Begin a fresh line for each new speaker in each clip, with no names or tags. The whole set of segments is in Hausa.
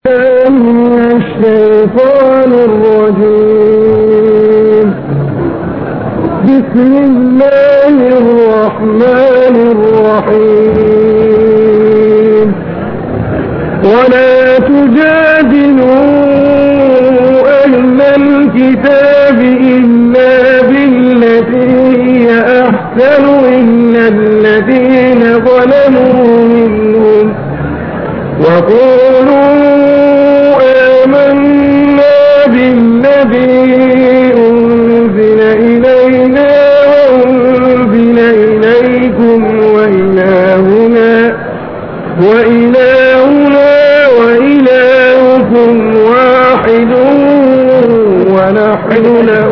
من الشيطان الرجيم بسم الله الرحمن الرحيم ولا تجادلوا أهل الكتاب إلا بالتي هي أحسن إلا الذين ظلموا منهم وقولوا آمنا بالذي أنزل إلينا وأنزل إليكم وإلهنا وإلهنا وإلهكم واحد ونحن له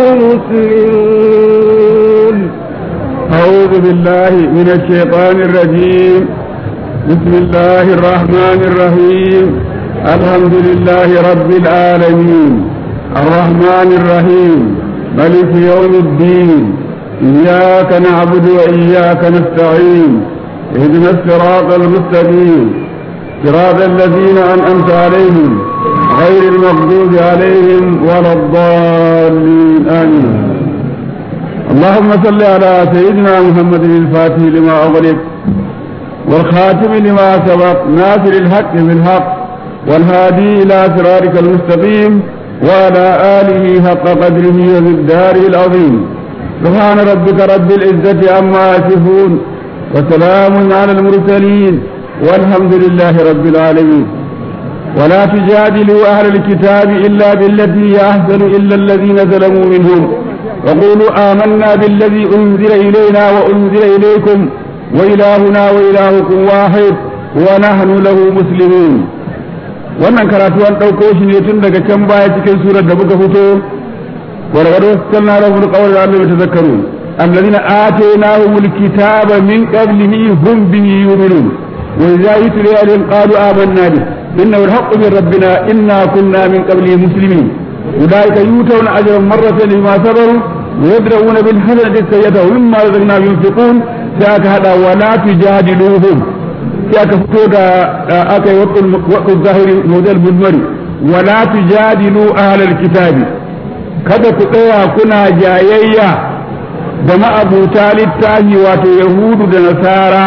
مسلمون
أعوذ بالله من الشيطان الرجيم بسم الله الرحمن الرحيم الحمد لله رب العالمين الرحمن الرحيم ملك يوم الدين إياك نعبد وإياك نستعين اهدنا الصراط المستقيم صراط الذين أنعمت عليهم غير المغضوب عليهم ولا الضالين آمين اللهم صل على سيدنا محمد الفاتح لما أغلق والخاتم لما سبق ناصر الحق بالحق والهادي إلى صراطك المستقيم وعلى آله حق قدره ومقداره العظيم سبحان ربك رب العزة عما يصفون وسلام على المرسلين والحمد لله رب العالمين ولا تجادلوا أهل الكتاب إلا بالتي هي أحسن إلا الذين ظلموا منهم وقولوا آمنا بالذي أنزل إلينا وأنزل إليكم وإلهنا وإلهكم واحد ونحن له مسلمون wannan karatu an ɗauko shi ne tun daga can baya cikin surar da muka fito warwaro sannan rabbul qawli Allah ya tazakkaru alladhina atainahumul kitaba min qablihi hum bihi yu'minun wa idza yutla alaihim qalu amanna bihi innahu al-haqqu min rabbina inna kunna min qablihi muslimin أولئك يؤتون أجرا مرة بما صبروا ويدرؤون بالحسنة السيئة ومما رزقناهم ينفقون ساك هذا ولا تجادلوهم ساك فتودا أكي وقت الظاهر موديل بالمري ولا تجادلوا أهل الكتاب kada ku tsaya kuna jayayya da ma'abuta littafi wato yahudu da nasara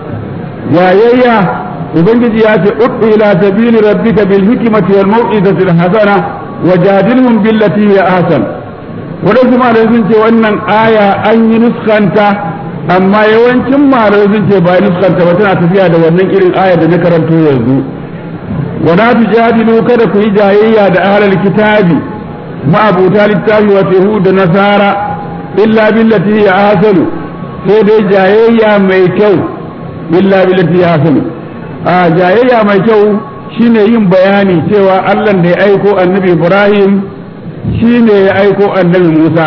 jayayya ubangiji ya ce ud'u ila sabili rabbika bil hikmati wal mau'izati al hasana wajadilhum billati hiya ahsan wadansu malamai sun ce wannan aya an yi nuskanta amma yawancin malamai sun ce ba nuskanta ba tana tafiya da wannan irin aya da na karanto yanzu wala tujadilu kada ku yi jayayya da ahlul kitabi ma'abuta littafi wa yahuda da nasara illa billati hiya ahsanu sai dai jayayya mai kyau illa billati hiya ahsanu a jayayya mai kyau shine yin bayani cewa Allah da ya aiko annabi Ibrahim shine ya aiko annabi Musa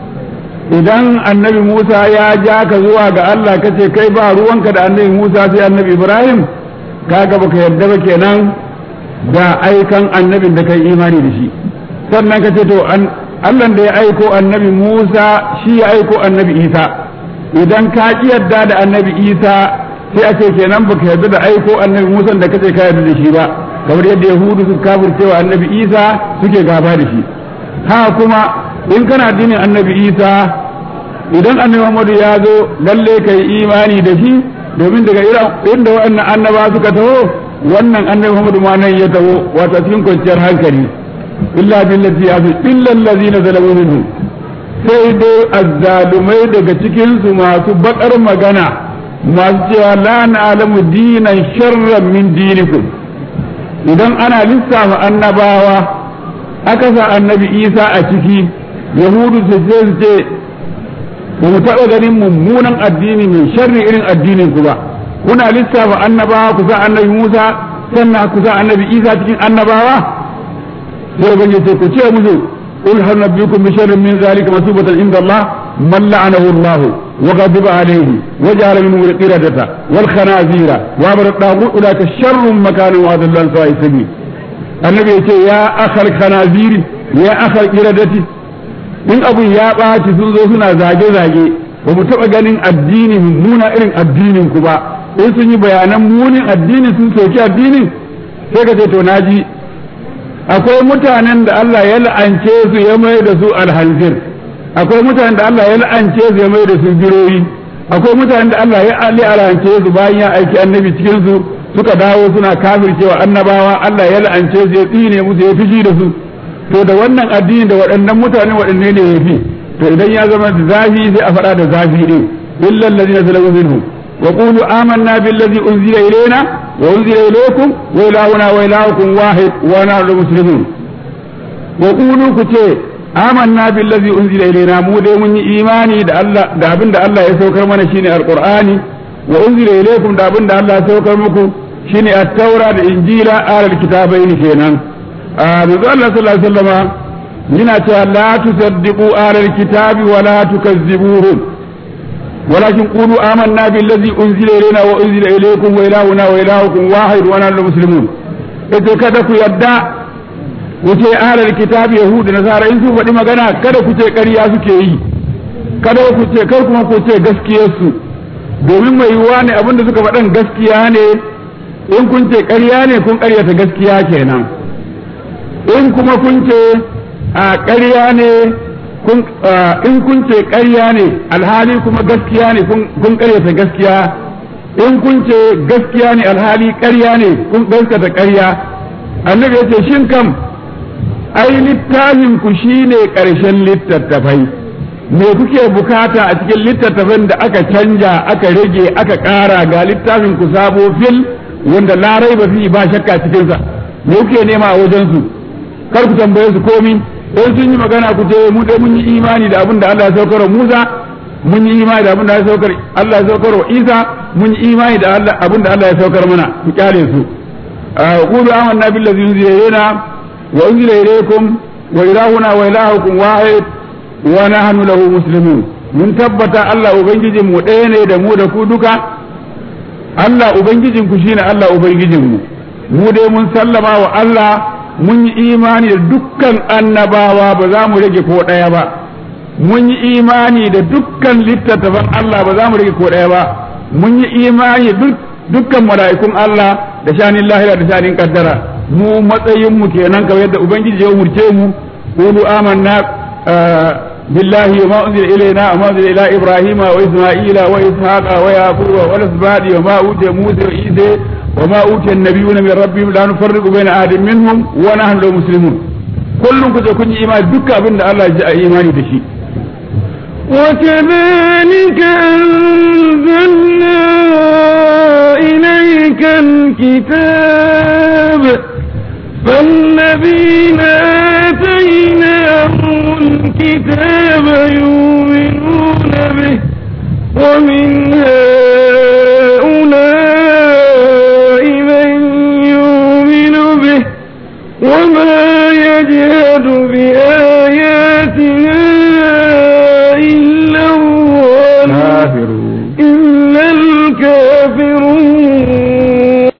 idan annabi Musa ya ja ka zuwa ga Allah kace kai ba ruwanka da annabi Musa sai annabi Ibrahim kaga baka yarda ba kenan da aikan annabin da kai imani da shi sannan kace to Allah da ya aiko annabi Musa shi ya aiko annabi Isa idan ka ki yarda da annabi Isa sai a ce kenan baka yarda da aiko annabi Musa da kace ka yarda da shi ba kamar yadda Yahudu suka kafircewa annabi Isa suke gaba da shi ha kuma in kana addinin annabi Isa idan annabi Muhammadu ya zo lalle kai imani da shi domin daga inda waɗannan annaba suka taho wannan annabi Muhammadu ma nan ya taho wato cikin kwanciyar hankali illa billati yafi illa allazina zalamu minhum sai dai azzalumai daga cikin su masu bakar magana masu cewa la na'lamu dinan sharran min dinikum idan ana lissafa annabawa aka sa annabi isa a ciki yahudu su ce su ce ba mu taɓa ganin mummunan addini mai sharri irin addinin ku ba kuna lissafa annabawa ku sa annabi musa sannan ku sa annabi isa cikin annabawa sai ban ce ku ce musu قل هل نبيكم بشر من ذلك مثوبة عند الله من لعنه الله وغضب عليه وجعل منه القردة والخنازير وامر الطاغوت اولئك شر مكانا واضل عن سواء السبيل النبي يقول يا اخ الخنازير يا اخ القردة in abun ya ɓaci sun zo suna zage-zage ba mu taɓa ganin addini mummuna irin addinin ku ba in sun yi bayanan munin addini sun soki addinin sai ka ce to naji akwai mutanen da Allah ya la'ance su ya mai da su alhanzir akwai mutanen da Allah ya la'ance su ya mai da su biroyi akwai mutanen da Allah ya la'ance su bayan ya aiki annabi cikin su suka dawo suna kafircewa annabawa Allah ya la'ance su ya tsine musu ya fishi da su to da wannan addini da waɗannan mutane waɗanne ne yafi to idan ya zama da zafi sai a faɗa da zafi din illal ladina zalamu minhum wa qulu amanna billazi unzila ilayna wa unzila ilaykum wa ilahuna wa ilahukum wahid wa nahnu muslimun wa qulu ku ce amanna billazi unzila ilayna mu dai mun yi imani da Allah da abin da Allah ya saukar mana shine alqur'ani wa unzila ilaykum da abin da Allah ya saukar muku shine at-taura da injila alal kitabaini kenan manzo Allah sallallahu alaihi wasallama yana cewa la tusaddiqu alal kitabi wa la tukazzibuhum ولكن قولوا آمنا بالذي أنزل إلينا وأنزل إليكم وإلهنا وإلهكم واحد ونحن مسلمون إذا kada ku yadda wuce ahlul kitab yahudu nasara in su faɗi magana kada ku ce ƙarya suke yi kada ku ce kar kuma ku ce gaskiyar su domin mai yiwuwa ne abinda suka faɗan gaskiya ne in kun ce ƙarya ne kun ƙaryata gaskiya kenan in kuma kun ce a ƙarya ne in kun ce ƙarya ne alhali kuma gaskiya ne kun ƙaryata gaskiya in kun ce gaskiya ne alhali ƙarya ne kun gaskata ƙarya annabi ya ce shin kam ai littafin ku shine ƙarshen littattafai me kuke bukata a cikin littattafan da aka canja aka rage aka ƙara ga littafin ku sabo fil wanda larai ba fi ba shakka cikinsa me kuke nema a wajensu kar ku tambaye su komi in sun yi magana ku ce mu dai mun yi imani da abin da Allah ya saukar wa Musa mun yi imani da abin da Allah ya saukar Allah ya saukar wa Isa mun yi imani da Allah abin da Allah ya saukar mana ku kyale su qulu amanna billazi unzila ilayna wa unzila ilaykum wa ilahuna wa ilahukum wahid wa nahnu lahu muslimun mun tabbata Allah ubangijin mu ɗaya ne da mu da ku duka Allah ubangijin ku shine Allah ubangijin mu mu dai mun sallama wa Allah mun yi imani da dukkan annabawa ba za mu rage ko ɗaya ba mun yi imani da dukkan littattafan Allah ba za mu rage ko ɗaya ba mun yi imani da dukkan mala'ikun Allah da shanin lahira da shanin kaddara mu matsayin mu kenan kamar yadda ubangiji ya umurce mu qulu amanna billahi wa ma unzila ilayna wa ma unzila ila ibrahima wa isma'ila wa ishaqa wa yaquba wa asbadi wa ma utiya musa wa isa وما أوتي النبيون من ربهم لا نفرق بين أحد منهم ونحن له مسلمون كلهم كذا كن إيمان دكا بن الله جاء إيماني دشي
وكذلك أنزلنا إليك الكتاب فالذين آتيناهم الكتاب يؤمنون به ومن هؤلاء من يؤمن به وما يجهد بآياتنا إلا
كافرون
إلا الكافرون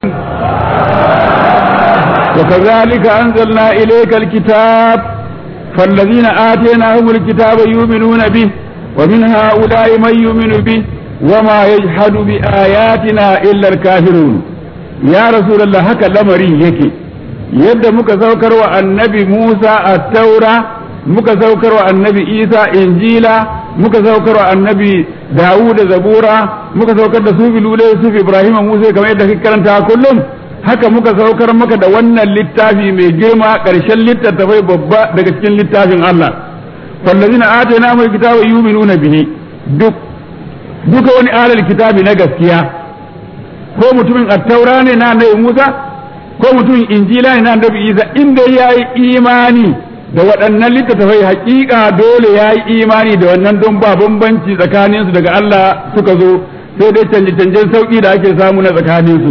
وكذلك أنزلنا إليك الكتاب فالذين آتيناهم الكتاب يؤمنون به ومن هؤلاء من يؤمن به وما يجحد بآياتنا إلا الكافرون يا رسول الله هكا لمري يكي yadda muka saukar wa annabi Musa a taura muka saukar wa annabi Isa injila muka saukar wa annabi Dawud zabura muka saukar da sufi lule sufi Ibrahim Musa kamar yadda kake karanta kullum haka muka saukar maka da wannan littafi mai girma ƙarshen littattafai babba daga cikin littafin Allah fallazina atayna mu kitaba yu'minuna bihi duk duka wani alal kitabi na gaskiya ko mutumin attaura ne na annabi Musa ko mutumin injila ne na annabi Isa inda yayi imani da waɗannan littattafai hakika dole yayi imani da wannan don ba bambanci tsakaninsu daga Allah suka zo sai dai canje-canjen sauki da ake samu na tsakaninsu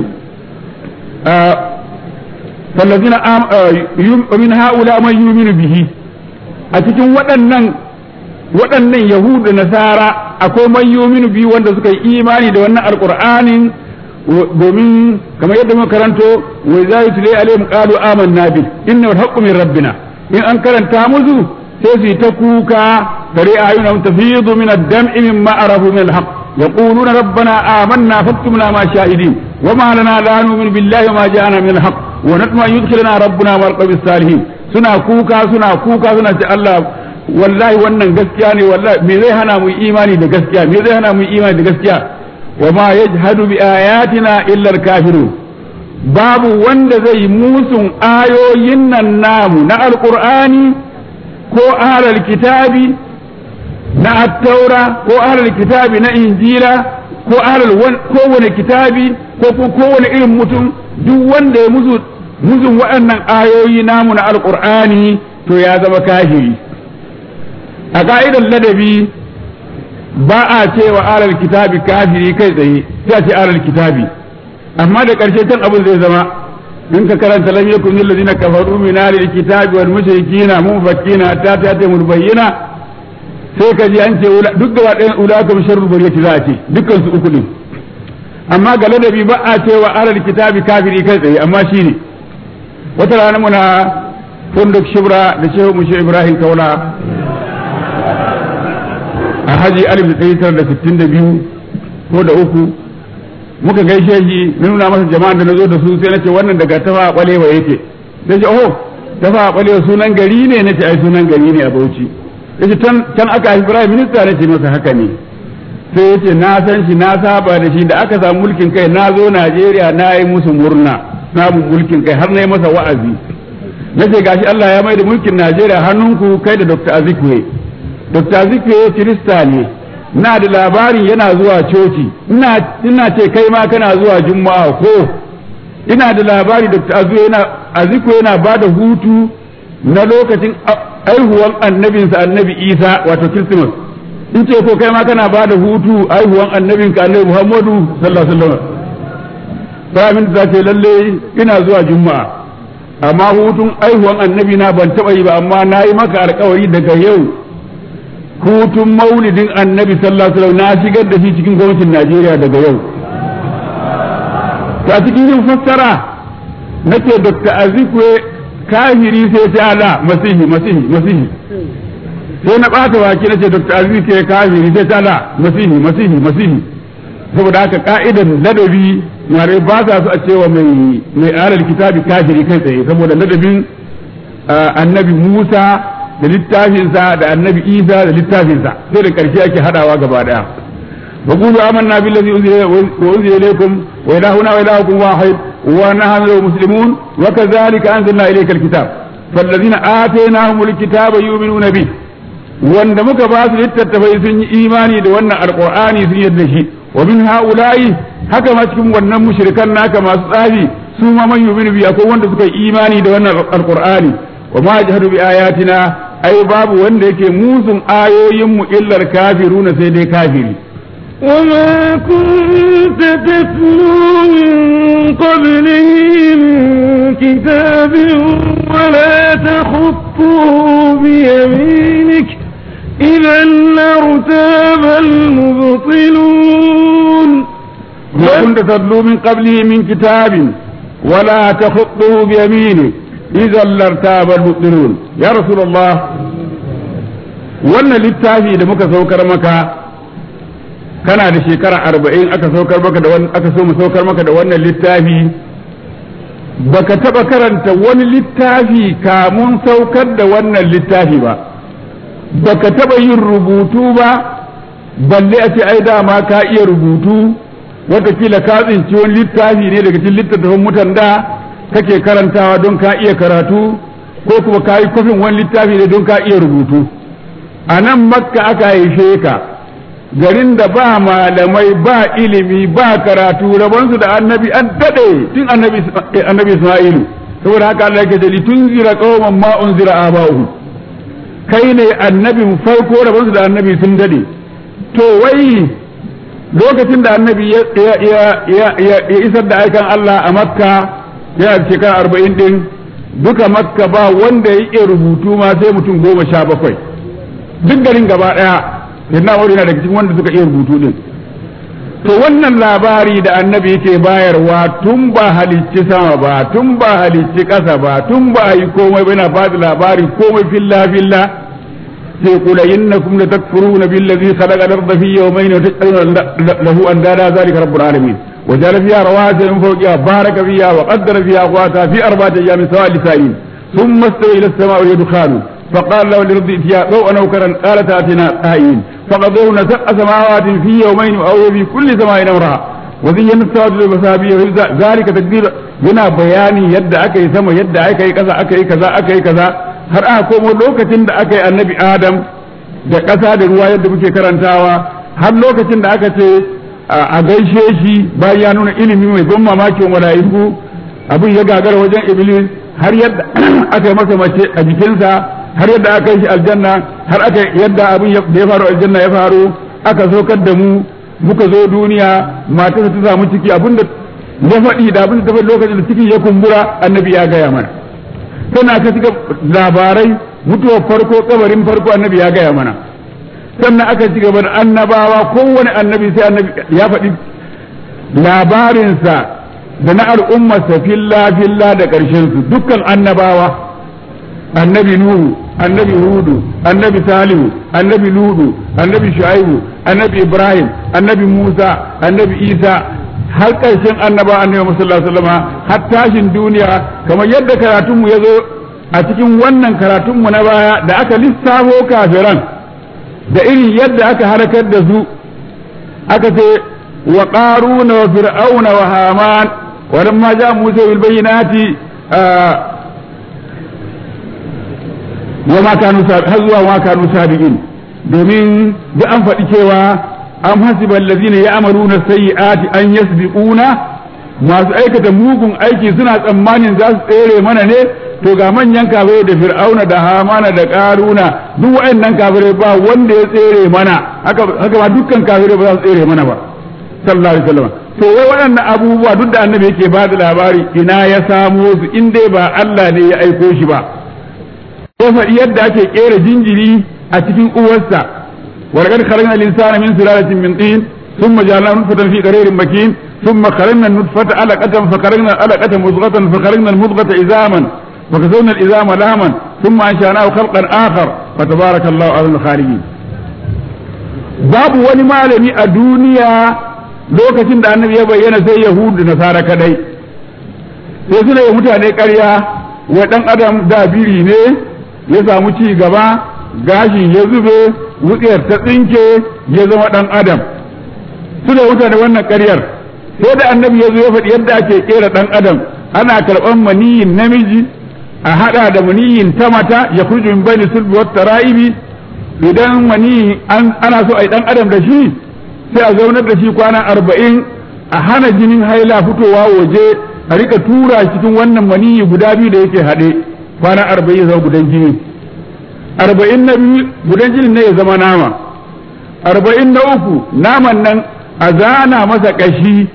فالذين من هؤلاء من يؤمن به a cikin waɗannan waɗannan yahudu nasara akwai man yuminu biyu wanda suka yi imani da wannan alqur'anin domin kamar yadda muka karanto wa za yi tulai alaihim qalu amanna bi inna al min rabbina in an karanta musu sai su yi ta kuka tare ayunahum tafidu min ad-dam'i mimma arafu min al-haqq يقولون ربنا آمنا فاكتبنا مع الشاهدين وما لنا لا نؤمن بالله وما جاءنا من الحق wa natma yudkhiluna rabbuna wal qawmi salihin suna kuka suna kuka suna ce Allah wallahi wannan gaskiya ne wallahi me zai hana mu imani da gaskiya me zai hana mu imani da gaskiya wa ma yajhadu bi ayatina illa al-kafirun babu wanda zai musun ayoyin nan namu na alqur'ani ko ahlul kitabi na attaura ko ahlul kitabi na injila ko ahlul kowane kitabi ko kowane irin mutum duk wanda ya musu muzun waɗannan ayoyi namu na alqur'ani to ya zama kafiri a ka'idar ladabi ba a cewa ahlul kitabi kafiri kai tsaye sai a ce ahlul kitabi amma da ƙarshe can abin zai zama in ka karanta lam yakun lil ladina kafaru min ahlil kitabi wal mushrikina munfakina hatta ta'tamul bayyina sai ka ji an ce duk gaba ɗayan ulaka sharrul bariyati za a ce dukkan su uku ne amma ga ladabi ba a cewa ahlul kitabi kafiri kai tsaye amma shine wata rana muna funduk shibra da shehu mushe ibrahim kaula a haji alif da ɗari tara da sittin da biyu ko da uku muka gaishe shi na nuna masa jama'an da na zo da su sai na ce wannan daga tafa balewa yake sai ce oh tafa balewa sunan gari ne na ce ai sunan gari ne a bauchi yace can can aka haifi prime minister na ce masa haka ne sai yace na san shi na saba da shi da aka samu mulkin kai na zo Najeriya na yi musu murna samun mulkin kai har na yi masa wa'azi na ce gashi Allah ya mai da mulkin Najeriya hannunku kai da Dr. Azikwe Dr. Azikwe Kirista ne na da labarin yana zuwa coci ina ce kai ma kana zuwa juma'a ko ina da labari Dr. Azikwe yana ba da hutu na lokacin aihuwan annabinsa annabi Isa wato Christmas in ce ko kai ma kana ba da hutu aihuwan annabinka annabi Muhammadu sallallahu alaihi wasallam sai ta ce lalle ina zuwa juma'a amma hutun aihuwan annabi na ban taba yi ba amma na yi maka alkawari daga yau hutun maulidin annabi sallallahu alaihi wasallam na shigar da shi cikin gwamnatin Najeriya daga yau to a cikin yin fassara nake Dr. Azikwe kafiri sai ta ala masihi masihi masihi sai na bata waki nace Dr. Azikwe kafiri sai ta ala masihi masihi masihi saboda haka ka'idan ladabi mare ba sa su a cewa mai mai alal kitabi kafiri kai tsaye saboda ladabin annabi Musa da littafinsa da annabi Isa da littafinsa sai da karshe ake hadawa gaba daya wa qulu amanna billazi unzila wa unzila ilaykum wa ilahuna wa ilahukum wahid wa nahnu muslimun wa kadhalika anzalna ilayka alkitab fallazina atainahumul kitaba yu'minuna bi wanda muka ba su littattafai sun yi imani da wannan alqur'ani sun yarda shi wa min haula'i haka ma cikin wannan mushrikan naka masu tsafi su ma man yu'minu bi akwai wanda suka yi imani da wannan alqur'ani wa ma jahadu bi ayatina ai babu wanda yake musun ayoyin mu illar kafiruna sai dai kafiri
وما كنت تتلو من قبله من كتاب ولا تخطه بيمينك إذا لارتاب المبطلون
ما كنت تتلو من قبله من كتاب ولا تخطه بيمينك إذا لارتاب المبطلون يا رسول الله wannan littafi da muka saukar maka kana da shekara arba'in aka saukar maka da aka so mu saukar maka da wannan littafi baka taba karanta wani littafi kamun saukar da wannan littafi ba baka taba yin rubutu ba balle a ce ai dama ka iya rubutu watakila ka tsinci wani littafi ne daga cikin littattafan mutan da kake karantawa don ka iya karatu ko kuma ka yi kofin wani littafi ne don ka iya rubutu a nan makka aka haife ka garin da ba malamai ba ilimi ba karatu rabonsu da annabi an daɗe tun annabi isma'ilu saboda haka Allah yake da tun zira qauman ma unzira aba'uhum kai ne annabin farko rabonsu da annabi sun daɗe to wai lokacin da annabi ya isar da aikan Allah a makka yana da shekara arba'in din duka makka ba wanda ya iya rubutu ma sai mutum goma sha bakwai duk garin gaba ɗaya yana wuri na daga cikin wanda suka iya rubutu din to wannan labari da annabi yake bayarwa tun ba halicci sama ba tun ba halicci ƙasa ba tun ba yi komai ba yana faɗi labari komai filla filla sai kula innakum la takfuruna billazi khalaqa al-ardha fi yawmayn wa taj'aluna lahu andada zalika rabbul alamin وجعل فيها رواسي من فوقها بارك فيها وقدر فيها أقواتها في أربعة أيام سواء لسائل ثم استوى إلى السماء وهي دخان فقال له للأرض ائتيا ضوءا أو كرا قالت آتنا قائلين فقضوهن سبع سماوات في يومين أو في كل سماء أمرها وزينا السواد بالمسابيح ذلك تقدير yana bayani yadda aka yi sama yadda aka yi kaza aka yi kaza aka yi kaza har aka komo lokacin da aka yi annabi adam da ƙasa da ruwa yadda muke karantawa har lokacin da aka ce a gaishe shi bayan ya nuna ilimi mai ban mamaki wa mala'iku abin ya gagara wajen iblis har yadda aka yi masa mace a jikinsa har yadda aka yi shi aljanna har aka yadda abin da ya faru aljanna ya faru aka saukar da mu muka zo duniya matarsa ta samu ciki abinda ya faɗi da abin da ta faɗi lokacin da ciki ya kumbura annabi ya gaya mana tana ta cika labarai mutuwar farko kabarin farko annabi ya gaya mana sannan aka ci gaba da annabawa kowane annabi sai annabi ya faɗi labarinsa da na al'ummarsa filla filla da ƙarshen su dukkan annabawa annabi nuhu annabi hudu annabi salihu annabi ludu annabi shu'aibu annabi ibrahim annabi musa annabi isa har ƙarshen annaba annabi sallallahu alaihi wasallam har tashin duniya kamar yadda karatunmu ya zo a cikin wannan karatunmu na baya da aka lissafo kafiran da irin yadda aka harakar da su aka ce wa qaruna wa fir'auna wa haman wa lamma ja musa bil bayyinati wa ma kanu har zuwa ma kanu sabiqin domin da an faɗi cewa am hasiba allazina ya'maluna sayyi'ati an yasbiquna masu aikata mugun aiki suna tsammanin za su tsere mana ne to ga manyan kafirai da fir'auna da hamana da karuna duk waɗannan kafirai ba wanda ya tsere mana haka haka ba dukkan kafirai ba za su tsere mana ba sallallahu alaihi wasallam to wai waɗannan abubuwa duk da annabi yake ba da labari ina ya samo su in dai ba Allah ne ya aiko shi ba ya faɗi yadda ake kera jinjiri a cikin uwarsa ولقد خلقنا الإنسان من سلالة من طين ثم جعلناه نطفة في قرير مكين ثم خلقنا النطفة علقة فخلقنا العلقة مضغة فخلقنا المضغة عظاما فكسونا العظام لهما ثم أنشأناه خلقا آخر فتبارك الله أحسن الخالقين babu wani malami a duniya lokacin da annabi ya bayyana sai yahudu da nasara kadai sai suna yi mutane ƙarya wa ɗan adam da biri ne ya samu ci gaba gashin ya zube wutsiyar ta tsinke ya zama ɗan adam suna wuta da wannan ƙaryar sai da annabi ya zo ya faɗi yadda ake ƙera ɗan adam ana karɓar maniyin namiji a haɗa da maniyin ta mata ya kurju min bani sulbi wata ra'ibi idan maniyi ana so a yi ɗan adam da shi sai a zaunar da shi kwana arba'in a hana jinin haila fitowa waje a rika tura cikin wannan maniyi guda biyu da yake haɗe kwana arba'in zama gudan jini arba'in na biyu gudan jinin ne ya zama nama arba'in na uku naman nan a zana masa ƙashi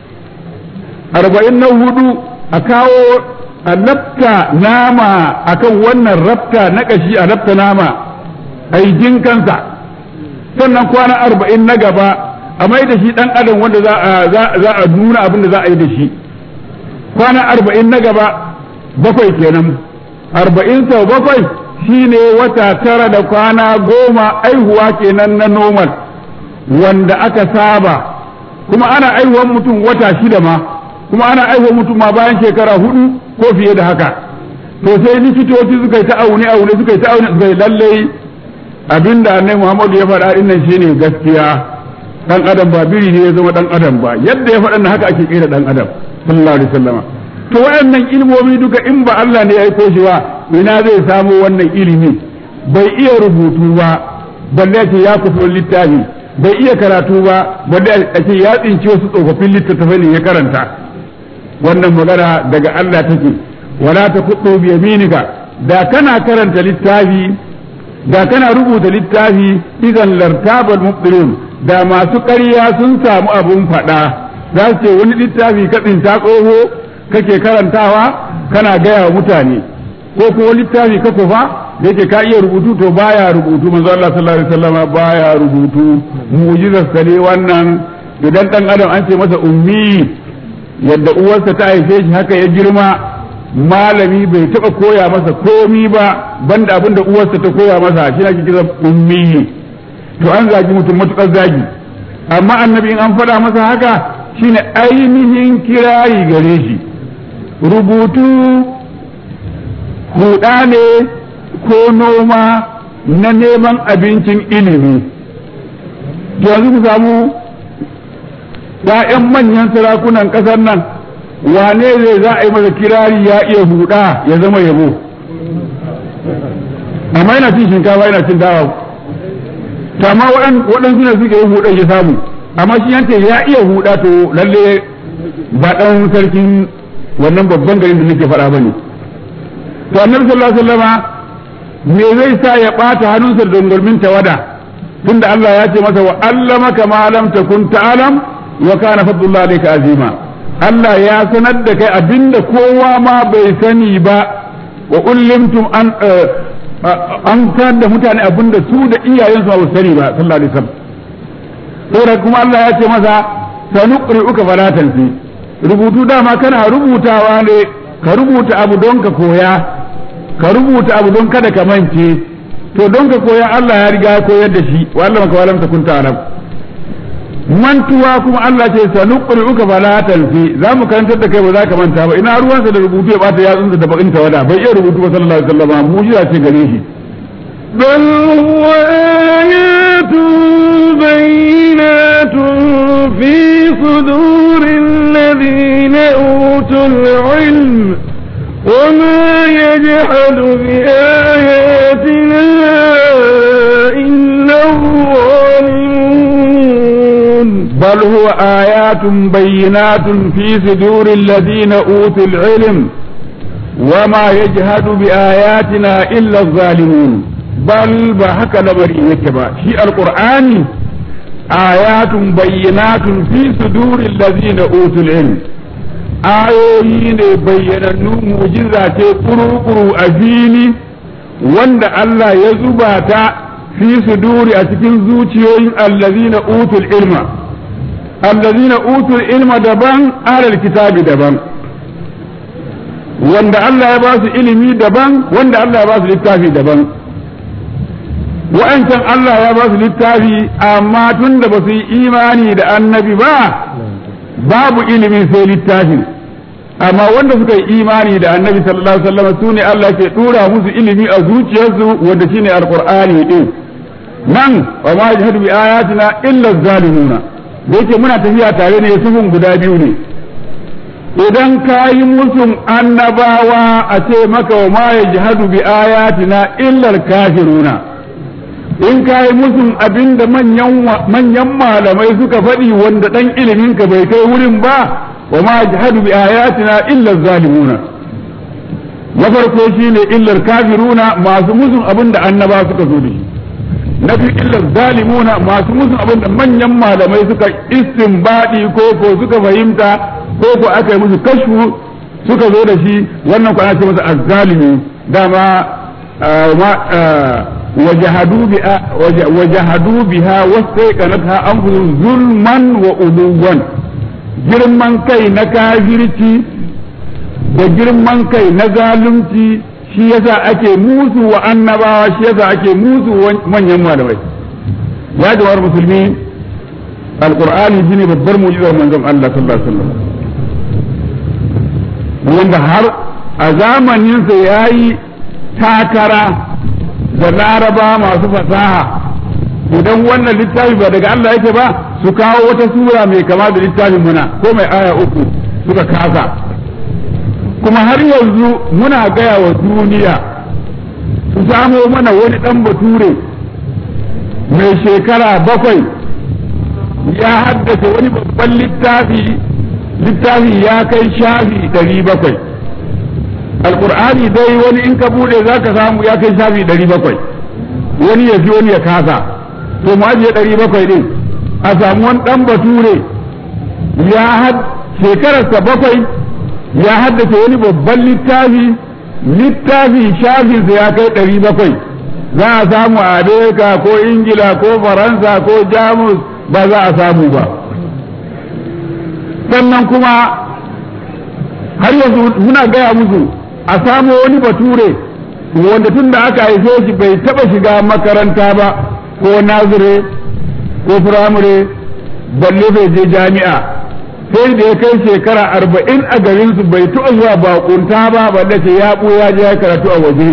arba'in na hudu a kawo a lafta nama akan wannan rafta na ƙashi a lafta nama a yi jinkansa sannan kwana arba'in na gaba a mai da shi ɗan adam wanda za a nuna abin da za a yi da shi kwana arba'in na gaba bakwai kenan arba'in sau bakwai shine wata tara da kwana goma aihuwa kenan na normal wanda aka saba kuma ana aihuwan mutum wata shida ma kuma ana aihuwan mutum ma bayan shekara hudu ko fiye da haka to sai likitoci suka yi ta aune aune suka yi ta aune suka yi lallai abinda annabi Muhammadu ya faɗa din nan shine gaskiya dan adam ba biri ne ya zama dan adam ba yadda ya faɗa haka ake kira dan adam sallallahu alaihi wasallama to waɗannan ilmomi duka in ba Allah ne ya aiko shi ba ina zai samu wannan ilimi bai iya rubutu ba balle ce ya kusa littafi bai iya karatu ba balle a ce ya tsinci wasu tsofaffin littattafai ne ya karanta wannan magana daga Allah take wala ta kudu bi yaminika da kana karanta littafi da kana rubuta littafi idan lartabal mubtilun da masu ƙarya sun samu abun faɗa za su ce wani littafi ka tsinta tsoho kake karantawa kana gaya wa mutane ko kuma littafi ka kufa da yake ka iya rubutu to baya rubutu manzo Allah sallallahu alaihi wasallama baya rubutu mu'jizar sa ne wannan idan dan adam an ce masa ummi yadda uwarsa ta haife shi haka ya girma malami bai taba koya masa komi ba banda abin da uwarsa ta koya masa shi ake kira ummi to an zagi mutum matukar zagi amma annabi in an faɗa masa haka shine ainihin kirari gare shi rubutu huɗa ne ko noma na neman abincin ilimi yanzu ku samu ‘ya'yan manyan sarakunan ƙasar nan wane zai za a yi masa kirari ya iya huɗa ya zama yabo amma yana cin shinkafa yana cin dawa to amma waɗansu ne suke yin huɗan ya samu amma shi yance ya iya huɗa to lalle ba ɗan sarkin wannan babban garin da nake faɗa bane to annabi sallallahu alaihi wasallama me zai sa ya ɓata hannunsa da dongolmin tawada tunda Allah ya ce masa wa allamaka ma lam takun ta'lam wa kana fadlullahi alayka azima Allah ya sanar da kai abinda kowa ma bai sani ba wa ullimtum an an sanar da mutane abinda su da iyayensu ba su sani ba sallallahu alaihi wasallam saboda kuma Allah ya ce masa sanuqri'uka fala tansi rubutu dama kana rubutawa ne ka rubuta abu don ka koya ka rubuta abu don kada ka mance to don ka koya Allah ya riga ya koyar da shi wa Allah maka walam takun ta'lam mantuwa kuma Allah ce sanuqri'uka fala tansi za mu karantar da kai ba za ka manta ba ina ruwansa da rubutu ya bata yatsunsa da bakin tawada bai iya rubutu ba sallallahu alaihi wasallam mu shi ce gare shi
بل هو آيات بينات في صدور الذين أوتوا العلم وما يجحد بآياتنا إلا الظالمون
بل هو آيات بينات في صدور الذين أوتوا العلم وما يجهد بآياتنا إلا الظالمون بل بحك لبري يكبا شيء القرآن آيات بينات في صدور الذين أوتوا العلم ayoyi ne bayyanannu mujiza ce kuru-kuru a fili wanda Allah ya zuba ta fi suduri a cikin zuciyoyin allazina utul ilma allazina utul ilma daban alal kitabi daban wanda Allah ya ba su ilimi daban wanda Allah ya ba su littafi daban wa'ancan Allah ya ba su littafi amma tun da ba su yi imani da annabi ba babu ilimi sai littafin amma wanda suka yi imani da annabi sallallahu alaihi wasallam su ne Allah ke dura musu ilimi a zuciyarsu wanda shine alqur'ani din nan wa ma yajhadu bi ayatina illa zalimuna da yake muna tafiya tare ne sufun guda biyu ne idan ka yi musun annabawa a ce maka wa ma yajhadu bi ayatina illa kafiruna in ka yi musun abinda manyan malamai suka faɗi wanda ɗan iliminka bai kai wurin ba wa ma jahadu bi ayatina illa zalimuna na farko shine illar kafiruna masu musun abinda annaba suka zo da shi na biyu illar zalimuna masu musun abinda manyan malamai suka istinbadi ko ko suka fahimta ko ko aka yi musu kashfu suka zo da shi wannan kwana ce masa azzalimi dama وجحدوا بها وجحدوا بها واستيقنتها انفسهم ظلما وعلوا girman kai na kafirci da girman kai na zalunci shi yasa ake musu wa annabawa shi yasa ake musu manyan malamai ya jawar musulmi alqur'ani shine babbar mu'jizar manzon Allah sallallahu alaihi wasallam wanda har a zamaninsa yayi takara da laraba masu fasaha idan wannan littafi ba daga Allah yake ba su kawo wata sura mai kama da littafin muna ko mai aya uku suka kasa kuma har yanzu muna gaya wa duniya su samo mana wani ɗan bature mai shekara bakwai ya haddace wani babban littafi littafi ya kai shafi ɗari bakwai alkur'ani dai wani in ka bude za ka samu ya kai shafi ɗari bakwai wani ya fi wani ya kasa to mu ajiye ɗari bakwai ɗin a samu wani ɗan bature ya had shekararsa bakwai ya haddace wani babban littafi littafi shafinsa ya kai ɗari bakwai za a samu a amerika ko ingila ko faransa ko jamus ba za a samu ba sannan kuma har yanzu muna gaya musu a samo wani bature wanda tun da aka haife shi bai taba shiga makaranta ba ko nazire ko firamare balle bai je jami'a sai da ya kai shekara arba'in a garinsu bai taɓa zuwa bakunta ba balle ce ya ɓuya je ya karatu a waje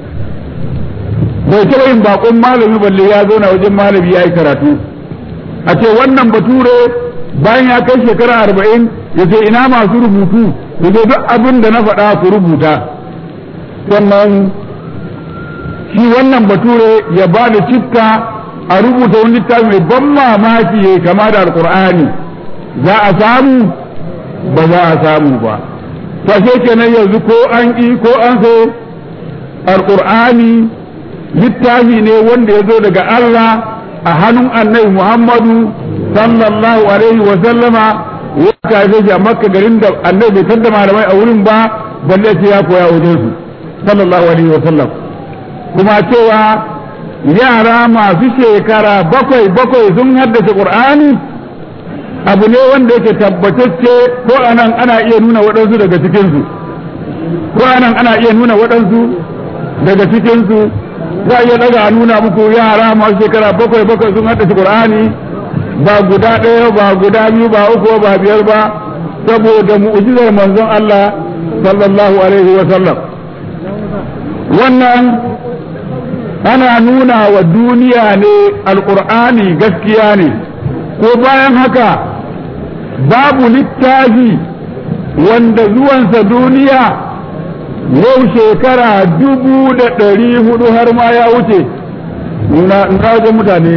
bai taɓa yin bakon malami balle ya zauna wajen malami ya yi karatu a ce wannan bature bayan ya kai shekara arba'in ya ce ina masu rubutu ya ce duk abin da na faɗa ku rubuta sannan shi wannan bature ya ba da citta a rubuta wani littafi mai ban mamaki ya kama da alkur'ani za a samu ba za a samu ba fashe kenan yanzu ko an ƙi ko an so alkur'ani littafi ne wanda ya zo daga Allah a hannun annabi Muhammadu sallallahu alaihi wa sallama wata ya shi a makka garin da annabi bai tadda malamai a wurin ba balle sai ya koya wajen su sallallahu alaihi wa sallam kuma cewa yara masu shekara bakwai bakwai sun haddace qur'ani abu ne wanda yake tabbatacce ko anan ana iya nuna waɗansu daga cikinsu ko anan ana iya nuna waɗansu daga cikinsu za a iya daga a nuna muku yara masu shekara bakwai bakwai sun haddace qur'ani ba guda ɗaya ba guda biyu ba uku ba biyar ba saboda mu'jizar manzon Allah sallallahu alaihi wa sallam wannan ana nuna wa duniya ne alqur'ani gaskiya ne ko bayan haka babu littafi wanda zuwansa duniya yau shekara dubu da ɗari hudu har ma ya wuce na wajen mutane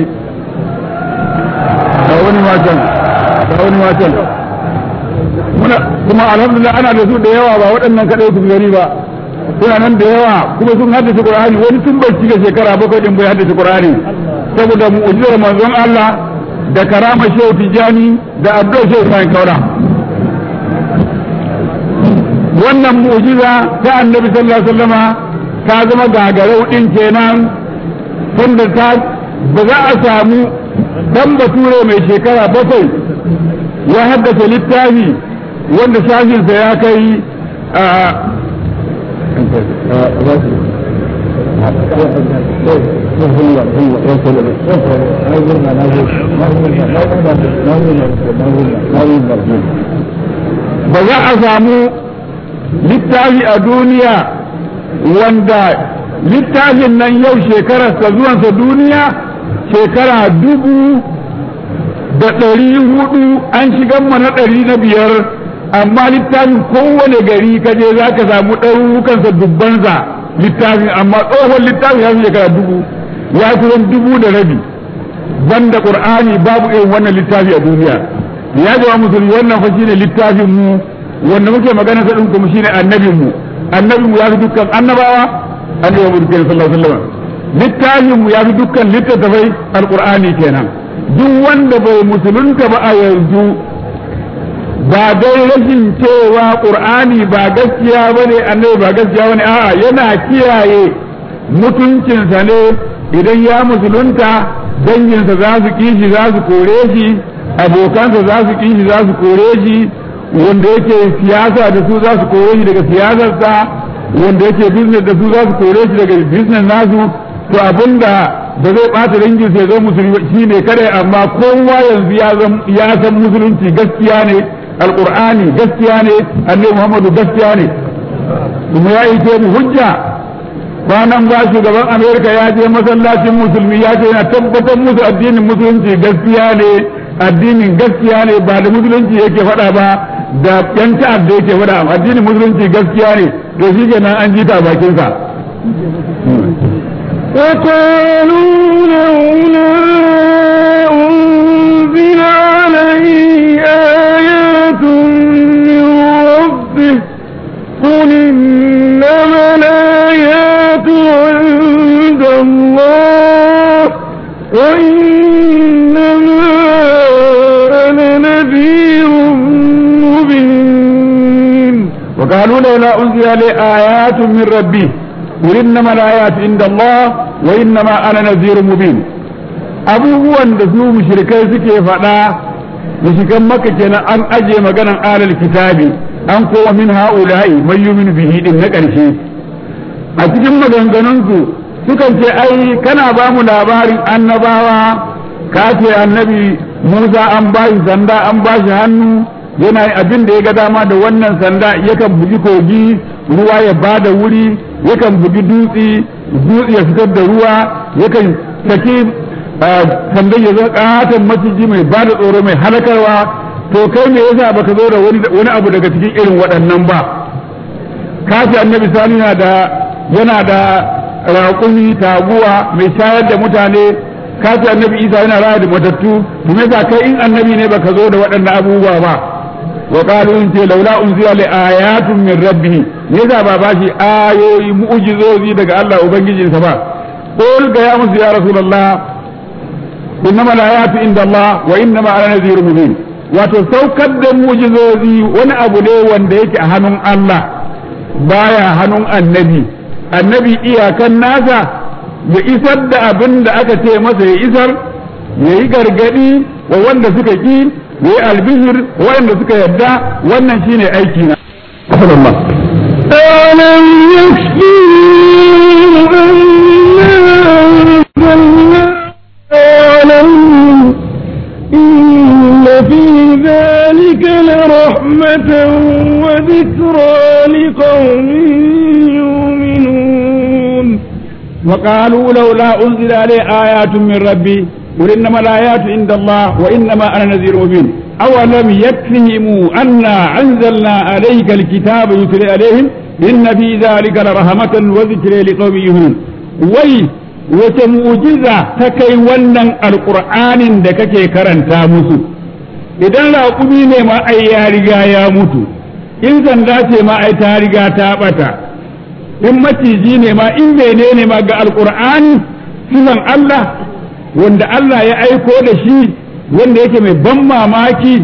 ga wani matan ga wani matan kuma alhamdulillah ana da su da yawa ba waɗannan kaɗai su gani ba suna nan da yawa kuma sun haddace qur'ani wani tun bai cika shekara bakwai din bai haddace qur'ani saboda mu'jizar manzon Allah da karama shehu tijani da abdul shehu sai kaura wannan mu'jiza ta annabi sallallahu alaihi wasallama ta zama gagarau din kenan tunda ta ba za a samu dan bature mai shekara bakwai ya haddace littafi wanda shafinsa ya kai a ba za a samu littafi a duniya wanda littafin nan yau shekararsa zuwansa duniya shekara dubu da ɗari hudu an shigan na ɗari na biyar amma littafin kowane gari kaje za ka samu ɗarurukansa dubbansa littafin amma tsohon littafin ya fi shekara dubu ya kusan dubu da rabi banda qur'ani babu irin wannan littafi a duniya ya jama musulmi wannan fa shine littafin mu wanda muke magana sa din kuma shine annabin mu annabin mu ya fi dukkan annabawa annabi mu dukkan sallallahu alaihi wasallam littafin mu ya fi dukkan littattafai alqur'ani kenan duk wanda bai musulunta ba a yanzu ba dai rashin cewa qur'ani ba gaskiya bane annabi ba gaskiya bane a'a yana kiyaye mutuncinsa ne idan ya musulunta danginsa za su kishi za su kore shi abokansa za su kishi za su kore shi wanda yake siyasa da su za su kore shi daga siyasarsa wanda yake business da su za su kore shi daga business nasu to abinda da zai bata dangin sai zo musulmi shi ne kada amma kowa yanzu ya san musulunci gaskiya ne alqur'ani gaskiya ne annabi muhammadu gaskiya ne kuma ya yi mu hujja kwanan ba shugaban amerika ya je masallacin musulmi ya ce yana tabbatar musu addinin musulunci gaskiya ne addinin gaskiya ne ba da musulunci yake faɗa ba da yan ta'adda yake faɗa addinin musulunci gaskiya ne to shi kenan an ji ta bakinsa
وقالوا لولا أنزل عليه آيات من ربه قل إنما الآيات عند الله وإنما أنا نذير مبين
وقالوا لولا أنزل عليه آيات من ربه قل إنما الآيات عند الله وإنما أنا نذير مبين abubuwan da su mushrikai suke faɗa mushrikan maka kenan an aje maganan alal kitabi an kowa min ha'ula'i man yu'minu bihi din na ƙarshe a cikin maganganunsu sukan ce ai kana ba mu labarin annabawa ka ce annabi Musa an ba shi sanda an ba shi hannu yana abin da ya ga dama da wannan sanda yakan bugi kogi ruwa ya bada wuri yakan bugi dutse dutse ya fitar da ruwa yakan saki sandan ya zo katon maciji mai bada tsoro mai halakarwa to kai me yasa baka zo da wani abu daga cikin irin waɗannan ba kafi annabi sani yana da yana da raƙumi taguwa mai shayar da mutane kafi annabi isa yana raya da matattu to me yasa kai in annabi ne baka zo da waɗannan abubuwa ba wa qalu in ce laula unzila li ayatun min rabbih me yasa ba ba shi ayoyi mu'jizozi daga Allah ubangijinsa ba qul ga ya musu ya rasulullah innama al-ayatu inda Allah wa innama ana nadhirun mubin wato saukar da mu'jizozi wani abu ne wanda yake a hannun Allah baya hannun annabi annabi iyakan nasa ya isar da abin da aka ce masa ya isar ya yi gargadi wa wanda suka ki ya yi albishir waɗanda suka yarda wannan shine aiki na
ألم يكفيهم أنا أنزلنا عليهم إن في ذلك لرحمة وذكرى لقوم يؤمنون
وقالوا لولا أنزل عليه آيات من ربي قل إنما الآيات عند الله وإنما أنا نذير مبين أولم يكفهم أنا أنزلنا عليك الكتاب يتلى عليهم إن في ذلك لرحمة وذكر لقوم يؤمنون وي وتموجزة تكي ونن القرآن دكك كرنتا مسو idan raƙumi ne ma ai ya riga ya mutu in sanda ce ma ai ta riga ta ɓata in maciji ne ma in menene ma ga alkur'ani sifan Allah wanda Allah ya aiko da shi wanda yake mai ban mamaki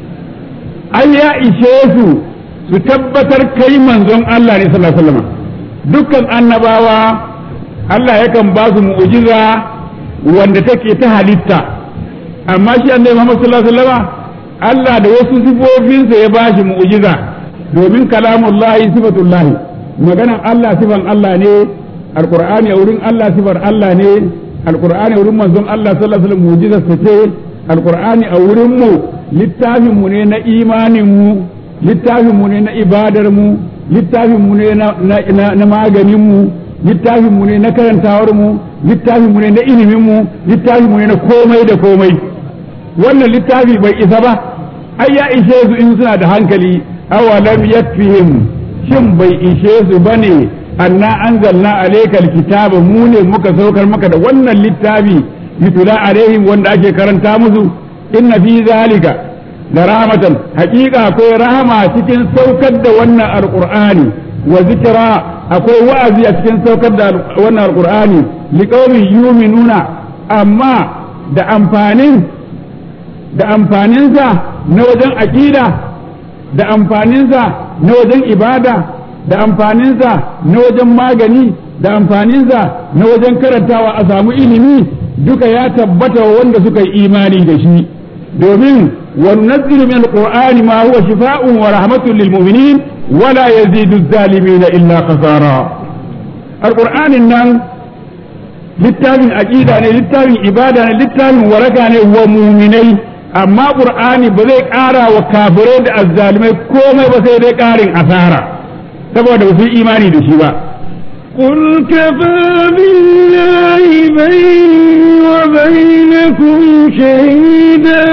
ai ya ishe su su tabbatar kai manzon Allah ne sallallahu alaihi wasallam dukkan annabawa Allah yakan ba su mu'jiza wanda take ta halitta amma shi annabi Muhammad sallallahu alaihi wasallam Allah da wasu sifofinsa ya ba shi mu'jiza domin kalamullahi sifatullahi maganan Allah sifan Allah ne alqur'ani a wurin Allah sifar Allah ne alqur'ani a wurin manzon Allah sallallahu alaihi wasallam mu'jizar sa ce alqur'ani a wurin mu littafin mu ne na imanin mu littafin mu ne na ibadar mu littafin mu ne na maganin mu littafin mu ne na karantawar mu littafin mu ne na ilimin mu littafin mu ne na komai da komai wannan littafi bai isa ba ai ya ishe su in suna da hankali awalam yakfihim shin bai ishe su bane anna anzalna alaykal kitaba mu ne muka saukar maka da wannan littafi yutula alaihim wanda ake karanta musu inna fi zalika da rahmatan haƙiƙa akwai rahama cikin saukar da wannan alqur'ani wa zikra akwai wa'azi a cikin saukar da wannan alqur'ani liqaumin yu'minuna amma da amfanin da amfaninsa na wajen aƙida da amfaninsa na wajen ibada da amfaninsa na wajen magani da amfaninsa na wajen karantawa a samu ilimi duka ya tabbata wa wanda suka yi imani da shi domin وننزل من القرآن ما هو شفاء ورحمة للمؤمنين ولا يزيد الظالمين إلا خسارا القرآن النان littafin aƙida ne littafin ibada ne littafin waraka ne wa muminai amma qur'ani ba zai ƙara wa kafirai da azzalimai komai ba sai dai ƙarin asara saboda ba su yi imani da shi ba
قل كفى بالله بيني وبينكم شهيدا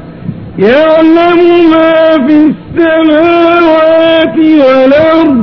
يعلم ما في السماوات والأرض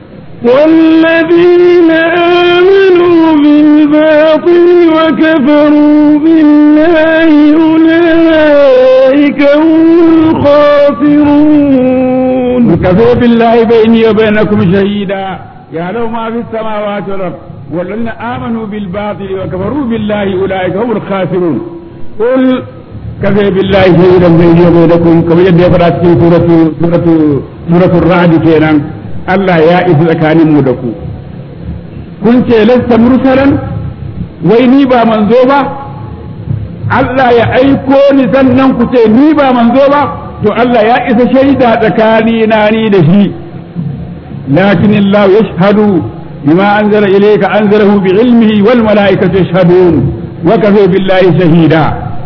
والذين آمنوا بالباطل وكفروا بالله أولئك هم الخاسرون
كفى بالله بيني وبينكم شهيدا يعلم ما في السماوات والأرض والذين آمنوا بالباطل وكفروا بالله أولئك هم الخاسرون قل كفى بالله شهيدا بيني وبينكم كما يد يفرات في سورة سورة سورة الرعد كينا الله يا إذ كان مدكو كنت لست مرسلا ويني با منزوبا Allah ya aiko ni sannan ku ce ni ba manzo ba to Allah ya isa shaida tsakani na ni da shi lakin Allah yashhadu bima anzala ilayka anzalahu bi ilmihi wal malaikatu yashhadun wa kafa billahi shahida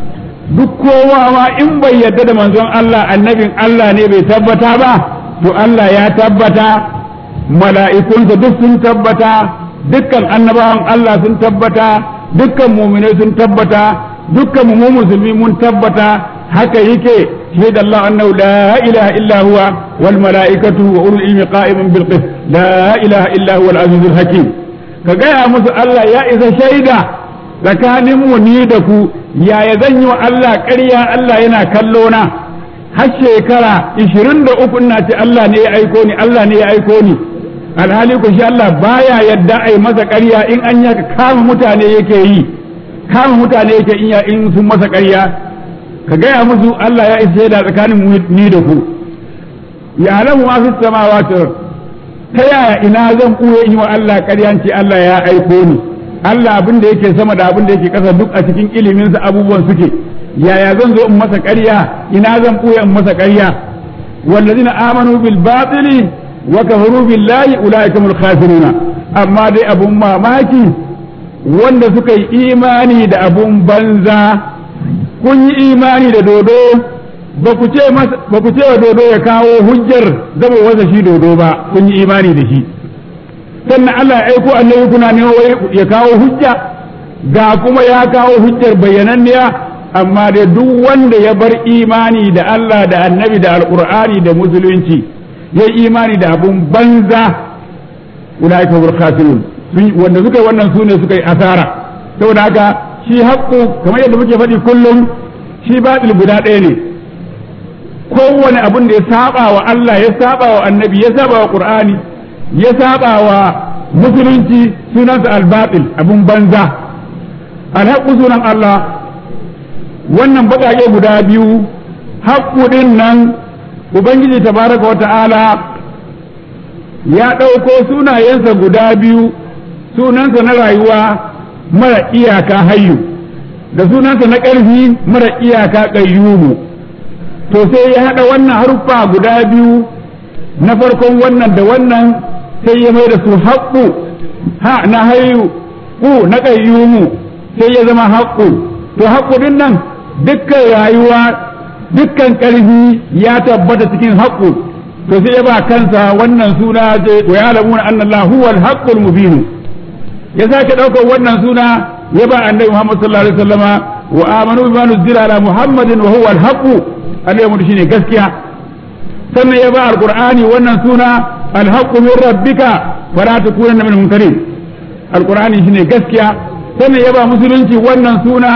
duk kowa ma in bai yarda da manzon Allah annabin Allah ne bai tabbata ba to Allah ya tabbata mala'ikunsa duk sun tabbata dukkan annabawan Allah sun tabbata dukkan muminai sun tabbata dukkan mu musulmi mun tabbata haka yake شهد الله أنه لا إله إلا هو والملائكة وأولو العلم قائما بالقسط لا إله إلا هو العزيز الحكيم كجاء musu Allah ya isa shaida tsakanin mu ni da ku yaya zan yi wa Allah ƙarya Allah yana kallo na har shekara 23 ina ce Allah ne ya aiko ni Allah ne ya aiko ni alhali ku shi Allah baya yadda ai masa ƙarya in an yaka kama mutane yake yi kama mutane yake in sun masa ƙarya ka gaya musu Allah ya isa da tsakanin ni da ku ya alamu ma fi samawati ta yaya ina zan ɓuya in yi wa Allah ƙaryanci Allah ya aiko ni Allah abin da yake sama da abin da yake ƙasa duk a cikin iliminsa abubuwan suke yaya zan zo in masa ƙarya ina zan ɓuya in masa ƙarya wallazina amanu bil batili wa kafaru billahi ulaika mul khasiruna amma dai abun mamaki wanda suka yi imani da abun banza kun yi imani da dodo ba ku ce wa dodo ya kawo hujjar zama wasa shi dodo ba kun yi imani da shi sannan Allah ya aiko annabi kuna ne ya kawo hujja ga kuma ya kawo hujjar bayyananniya amma da duk wanda ya bar imani da Allah da annabi da alkur'ani da musulunci ya imani da abun banza ulaika hum khasirun wanda suka yi wannan sune suka yi asara saboda haka shi haƙƙo kamar yadda muke faɗi kullum shi baɗil guda ɗaya ne kowane abin da ya saba wa Allah ya saba wa annabi ya saba wa qur'ani ya saba wa musulunci sunansa albatil abun banza alhaƙu sunan Allah wannan baƙaƙe guda biyu haƙƙu ɗin nan ubangiji tabaraka wa ta'ala ya ɗauko sunayensa guda biyu sunansa na rayuwa mara iyaka hayyu da sunansa na ƙarfi mara iyaka ƙayyumu to sai ya haɗa wannan haruffa guda biyu na farkon wannan da wannan sai ya mai da su haƙƙu ha na hayyu ku na ƙayyumu sai ya zama haƙƙu to haƙƙu din nan dukkan rayuwa dukkan ƙarfi ya tabbata cikin haƙƙu to sai ya ba kansa wannan suna ce wa ya lamuna annallahu huwal haqqul mubin ya sake ɗaukar wannan suna ya ba annabi Muhammad sallallahu alaihi wasallama wa amanu bima nuzila ala Muhammadin wa huwa al-haqq annabi shine gaskiya sannan ya ba alqur'ani wannan suna al-haqq min rabbika fala takunanna min mumtarin alqur'ani shine gaskiya sannan ya ba musulunci wannan suna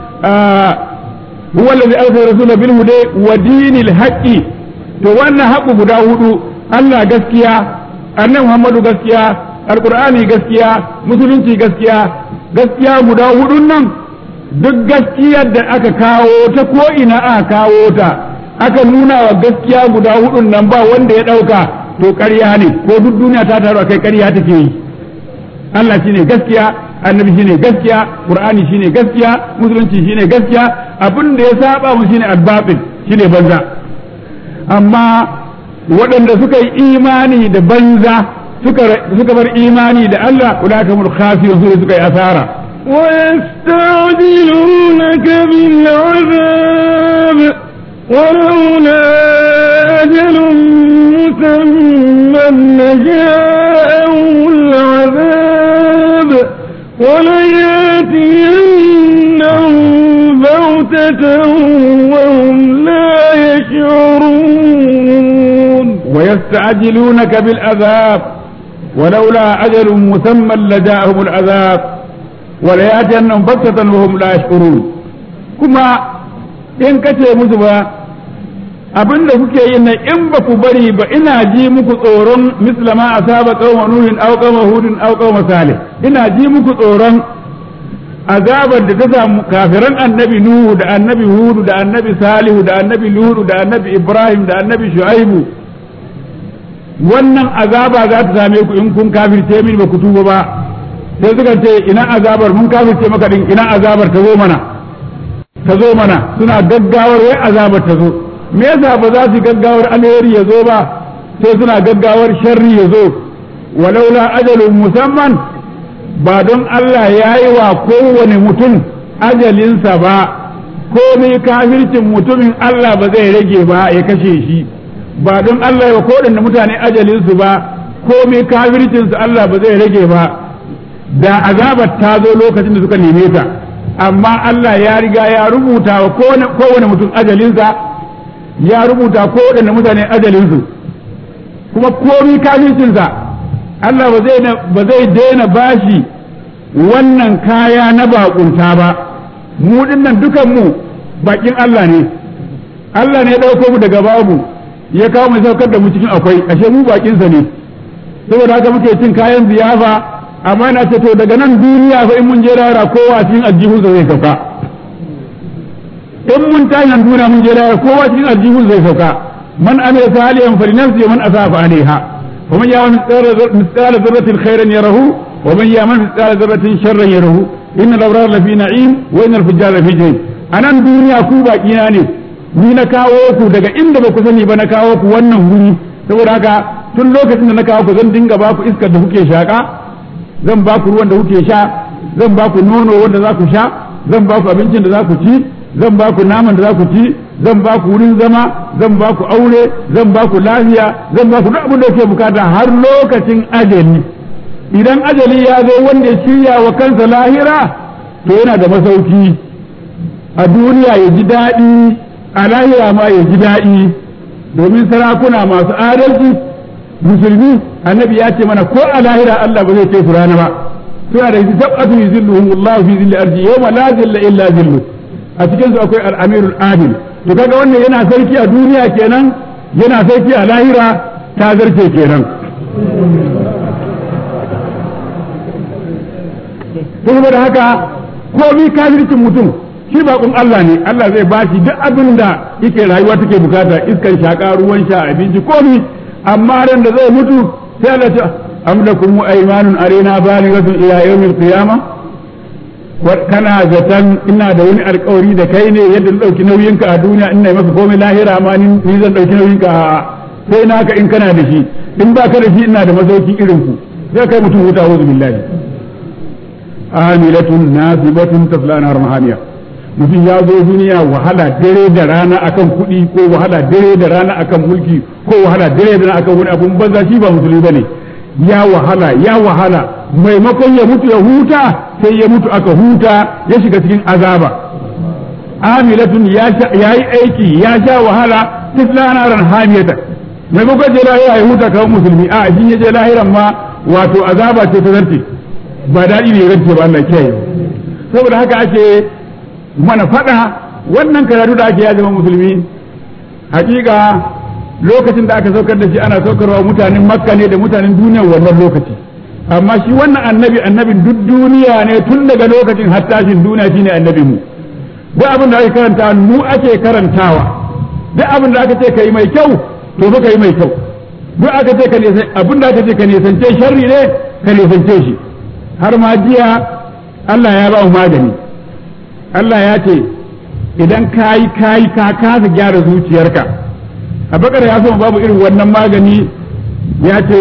huwa allazi arsala rasula bil huda wa dinil haqqi to wannan haqqu guda hudu Allah gaskiya annabi Muhammadu gaskiya alqur'ani gaskiya musulunci gaskiya gaskiya guda hudun nan duk gaskiyar da aka kawo ta ko ina aka kawo ta aka nuna wa gaskiya guda hudun nan ba wanda ya dauka to ƙarya ne ko duk duniya ta taru kai ƙarya take yi Allah shine gaskiya annabi shine gaskiya qur'ani shine gaskiya musulunci shine gaskiya abin da ya saba mu shine albatil shine banza amma waɗanda suka yi imani da banza suka bar imani da Allah ulakamul khasirun su suka yi asara
ويستعجلونك بالعذاب ولولا أجل مسمى لجاءهم العذاب ولياتينهم بغتة وهم لا يشعرون
ويستعجلونك بالعذاب ولولا أجل مسمى لجاءهم العذاب ولياتينهم بغتة وهم لا يشعرون كما إن كتب مسبا abin da kuke yi na in ba ku bari ba ina ji muku tsoron mislama a saba kauma nuhin au kauma hudin au kauma salih ina ji muku tsoron azabar da ta samu kafiran annabi nuhu da annabi hudu da annabi salihu da annabi ludu da annabi ibrahim da annabi shu'aibu wannan azaba za ta same ku in kun kafirce min ba ku tuba ba sai suka ce ina azabar mun kafirce maka din ina azabar ta zo mana ta zo mana suna gaggawar wai azabar ta zo me yasa ba za su gaggawar alheri ya zo ba sai suna gaggawar sharri ya zo walaula ajalun musamman ba don Allah ya yi wa kowane mutum ajalinsa ba komai kafircin mutumin Allah ba zai rage ba ya kashe shi ba don Allah ya kodanne mutane ajalinsu ba komai kafircinsu Allah ba zai rage ba da azabar ta zo lokacin da suka neme ta amma Allah ya riga ya rubuta wa kowane mutum ajalinsa ya rubuta kowane mutane ajalinsu kuma komai kafircinsa Allah ba zai daina bashi wannan kaya na bakunta ba mu dinnan dukan mu bakin Allah ne Allah ne ya ɗauko mu daga babu ya kawo mu saukar da mu cikin akwai ashe mu bakinsa ne saboda haka muke cin kayan ziyafa amma na ce to daga nan duniya fa in mun je rara kowa cikin aljihunsa zai sauka in mun tashi nan duniya mun je rara kowa cikin aljihunsa zai sauka man amila salihan fa linafsi wa man asafa alaiha wa man ya'mal mithqala dharratin khairan yarahu wa man ya'mal mithqala dharratin sharran yarahu innal abrara lafi na'im wa innal fujjara lafi jahim anan duniya ku bakina ne ni na kawo ku daga inda ba ku sani ba na kawo ku wannan wuri saboda haka tun lokacin da na kawo ku zan dinga ba ku iskar da kuke shaka zan ba ku ruwan da kuke sha zan ba ku nono wanda za ku sha zan ba ku abincin da za ku ci zan ba ku naman da za ku ci zan ba ku wurin zama zan ba ku aure zan ba ku lafiya zan ba ku duk abin da kuke bukata har lokacin ajali idan ajali ya zo wanda ya shirya wa kansa lahira to yana da masauki a duniya ya ji daɗi a lahira ma ya ji daɗi domin sarakuna masu adalci musulmi annabi ya ce mana ko a lahira Allah ba zai ce su rana ba suna da sab'atu yuzilluhum Allah fi zilli ardi yawma la zilla illa zillu a cikin su akwai al-amirul adil to kaga wannan yana sarki a duniya kenan yana sarki a lahira ta zarce kenan kuma da haka komai kafircin mutum shi bakon Allah ne Allah zai bashi duk abin da yake rayuwa take bukata iskan shaka ruwan sha abinci komai amma ran da zai mutu sai Allah ta am lakum aymanun arena balighatun ila yawmil qiyama kana zatan ina da wani alkawari da kai ne yadda na dauki nauyinka a duniya ina maka komai lahira ma ni zan dauki nauyinka a sai naka in kana da shi in ba ka da shi ina da mazauki irin ku sai kai mutum huta wuzu billahi amilatun nasibatun tasla nar mahamiya mutum ya zo duniya wahala dare da rana akan kuɗi ko wahala dare da rana akan mulki ko wahala dare da rana akan wani abun banza shi ba musulmi bane ya wahala ya wahala maimakon ya mutu ya huta sai ya mutu aka huta ya shiga cikin azaba amilatun ya yi aiki ya sha wahala tisla naran hamiyata maimakon je lahira ya huta kawai musulmi a shi ya je lahiran ma wato azaba ce ta zarce ba daɗi ne rance ba Allah kiyaye saboda haka ake mana faɗa wannan karatu da ake ya zama musulmi hakika lokacin da aka saukar da shi ana saukarwa mutanen makka ne da mutanen duniya wannan lokaci amma shi wannan annabi annabin duk duniya ne tun daga lokacin hattashin duniya shine annabi mu duk abin da ake karanta mu ake karantawa duk abin da aka ce kai mai kyau to fa kai mai kyau duk aka ce ka nisan abin da aka ce ka nisance sharri ne ka nisance shi har ma jiya Allah ya ba mu magani Allah ya ce idan kayi kayi ka kasa gyara zuciyarka a bakar ya so babu irin wannan magani ya ce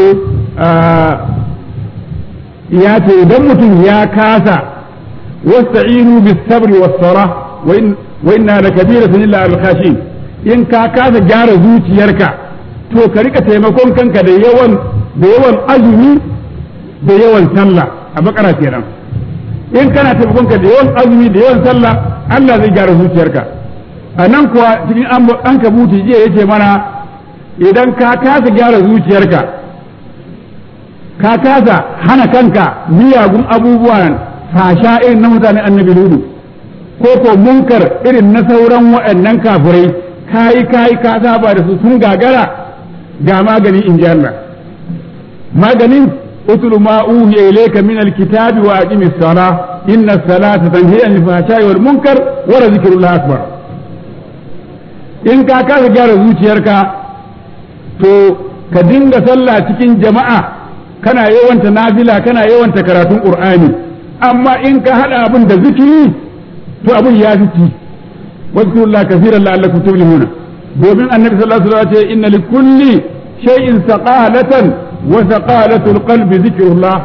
ya ce idan mutum ya kasa wasta'inu bis sabri was sala wa inna la kabiratun illa al khashin in ka kasa gyara zuciyarka to ka rika taimakon kanka da yawan da yawan azumi da yawan sallah a bakara kenan in kana taimakon ka da yawan azumi da yawan sallah Allah zai gyara zuciyarka a nan kuwa cikin an kabuti jiya yace mana idan ka kasa gyara zuciyarka ka kasa hana kanka miyagun abubuwan fasha irin na mutane annabi ludu ko ko munkar irin na sauran waɗannan kafirai kayi kayi ka saba da su sun gagara ga magani in ji Allah maganin utlu ma uhiya ilayka min alkitabi wa aqimis salah inna as-salata tanhi anil fahsha'i wal munkar wa zikrullah akbar in ka kasa gyara zuciyarka to ka dinga sallah cikin jama'a kana yawanta nafila kana yawanta karatun qur'ani amma in ka hada abin da zikiri to abin ya fi wazkurullah kaseeran la'allakum tuflihuna domin annabi sallallahu alaihi wasallam ya ce inna likulli shay'in saqalatan wa saqalatul qalbi zikrullah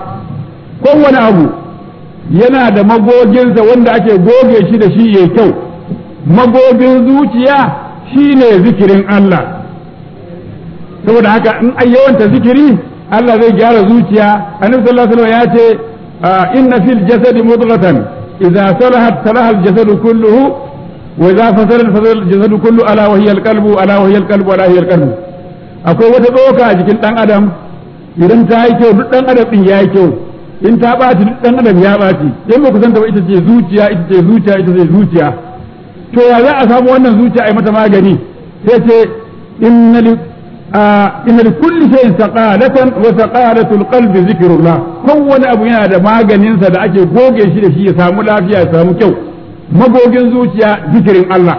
kowane abu yana da magoginsa wanda ake goge shi da shi yayi kyau magogin zuciya shine zikirin Allah saboda haka in ai yawanta zikiri Allah zai gyara zuciya annabi sallallahu alaihi wasallam ya ce inna fil jasadi mudghatan idza salahat salaha al jasadu kulluhu wa idza fasala fasala al jasadu kullu ala wa hiya al qalbu ala wa hiya al qalbu ala hiya al qalbu akwai wata tsoka a jikin dan adam idan ta yi kyau duk dan adam din ya yi kyau in ta ɓaci duk dan adam ya ɓaci in ba ku san ta ba ita ce zuciya ita ce zuciya ita ce zuciya to ya za a samu wannan zuciya a mata magani sai ce inna li inna li kulli shay'in saqalatan wa saqalatul qalbi zikrullah kowane abu yana da maganin sa da ake goge shi da shi ya samu lafiya ya samu kyau magogin zuciya zikirin Allah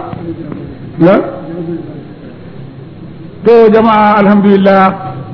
to jama'a alhamdulillah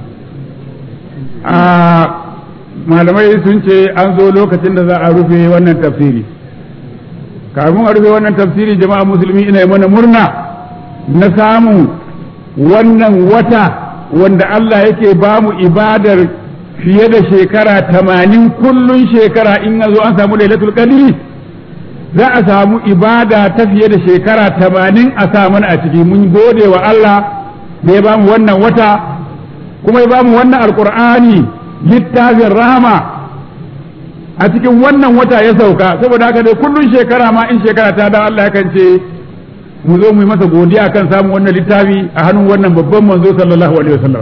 malamai sun ce an zo lokacin da za a rufe wannan tafsiri kafin a rufe wannan tafsiri jama'a musulmi ina mana murna na samu wannan wata wanda Allah yake ba mu ibadar fiye da shekara tamanin kullun shekara in zo an samu lailatul qadri za a samu ibada ta fiye da shekara tamanin a sa mana a ciki mun gode wa Allah da ya ba mu wannan wata kuma ya ba mu wannan alkur'ani littafin rahama a cikin wannan wata ya sauka saboda haka dai kullun shekara ma in shekara ta da Allah yakan ce mu zo mu yi masa godiya kan samun wannan littafi a hannun wannan babban manzo sallallahu alaihi wasallam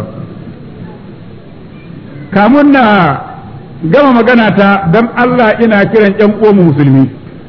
kamun na gama magana ta dan Allah ina kiran ƴan uwan musulmi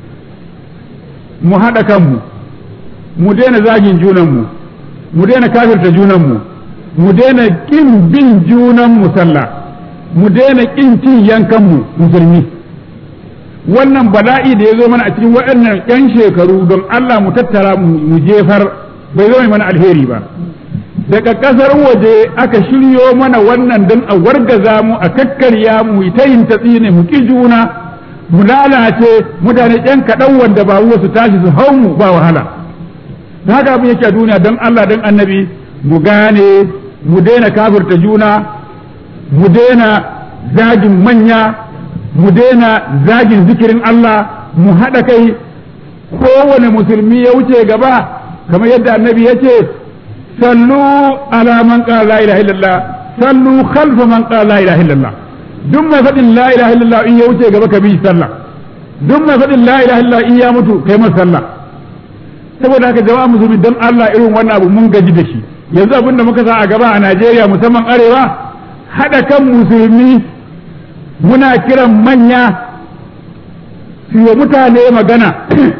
mu haɗa kanmu mu daina zagin junanmu mu daina kafirta junanmu mu daina ƙin bin junanmu sallah mu daina ƙin cin yankanmu musulmi wannan bala'i da ya zo mana a cikin waɗannan 'yan shekaru don Allah mu tattara mu jefar bai zo mana alheri ba daga ƙasar waje aka shiryo mana wannan don a wargaza mu a kakkarya mu ta yin tatsine mu ƙi juna mu lalace mutane 'yan kaɗan wanda ba su tashi su hau mu ba wahala haka abin yake a duniya don Allah don annabi mu gane mu daina kafirta juna mu daina zagin manya mu daina zagin zikirin Allah mu haɗa kai kowane musulmi ya wuce gaba kamar yadda annabi ya ce sallu ala man qala la ilaha illallah sallu khalfa man qala la ilaha illallah duk mai faɗin la ilaha illallah in ya wuce gaba ka bi sallah duk mai faɗin la ilaha illallah in ya mutu kai masa sallah saboda haka jama'a musulmi don Allah irin wannan abu mun gaji da shi yanzu abin da muka sa a gaba a Najeriya musamman arewa haɗa kan musulmi muna kiran manya su yi mutane magana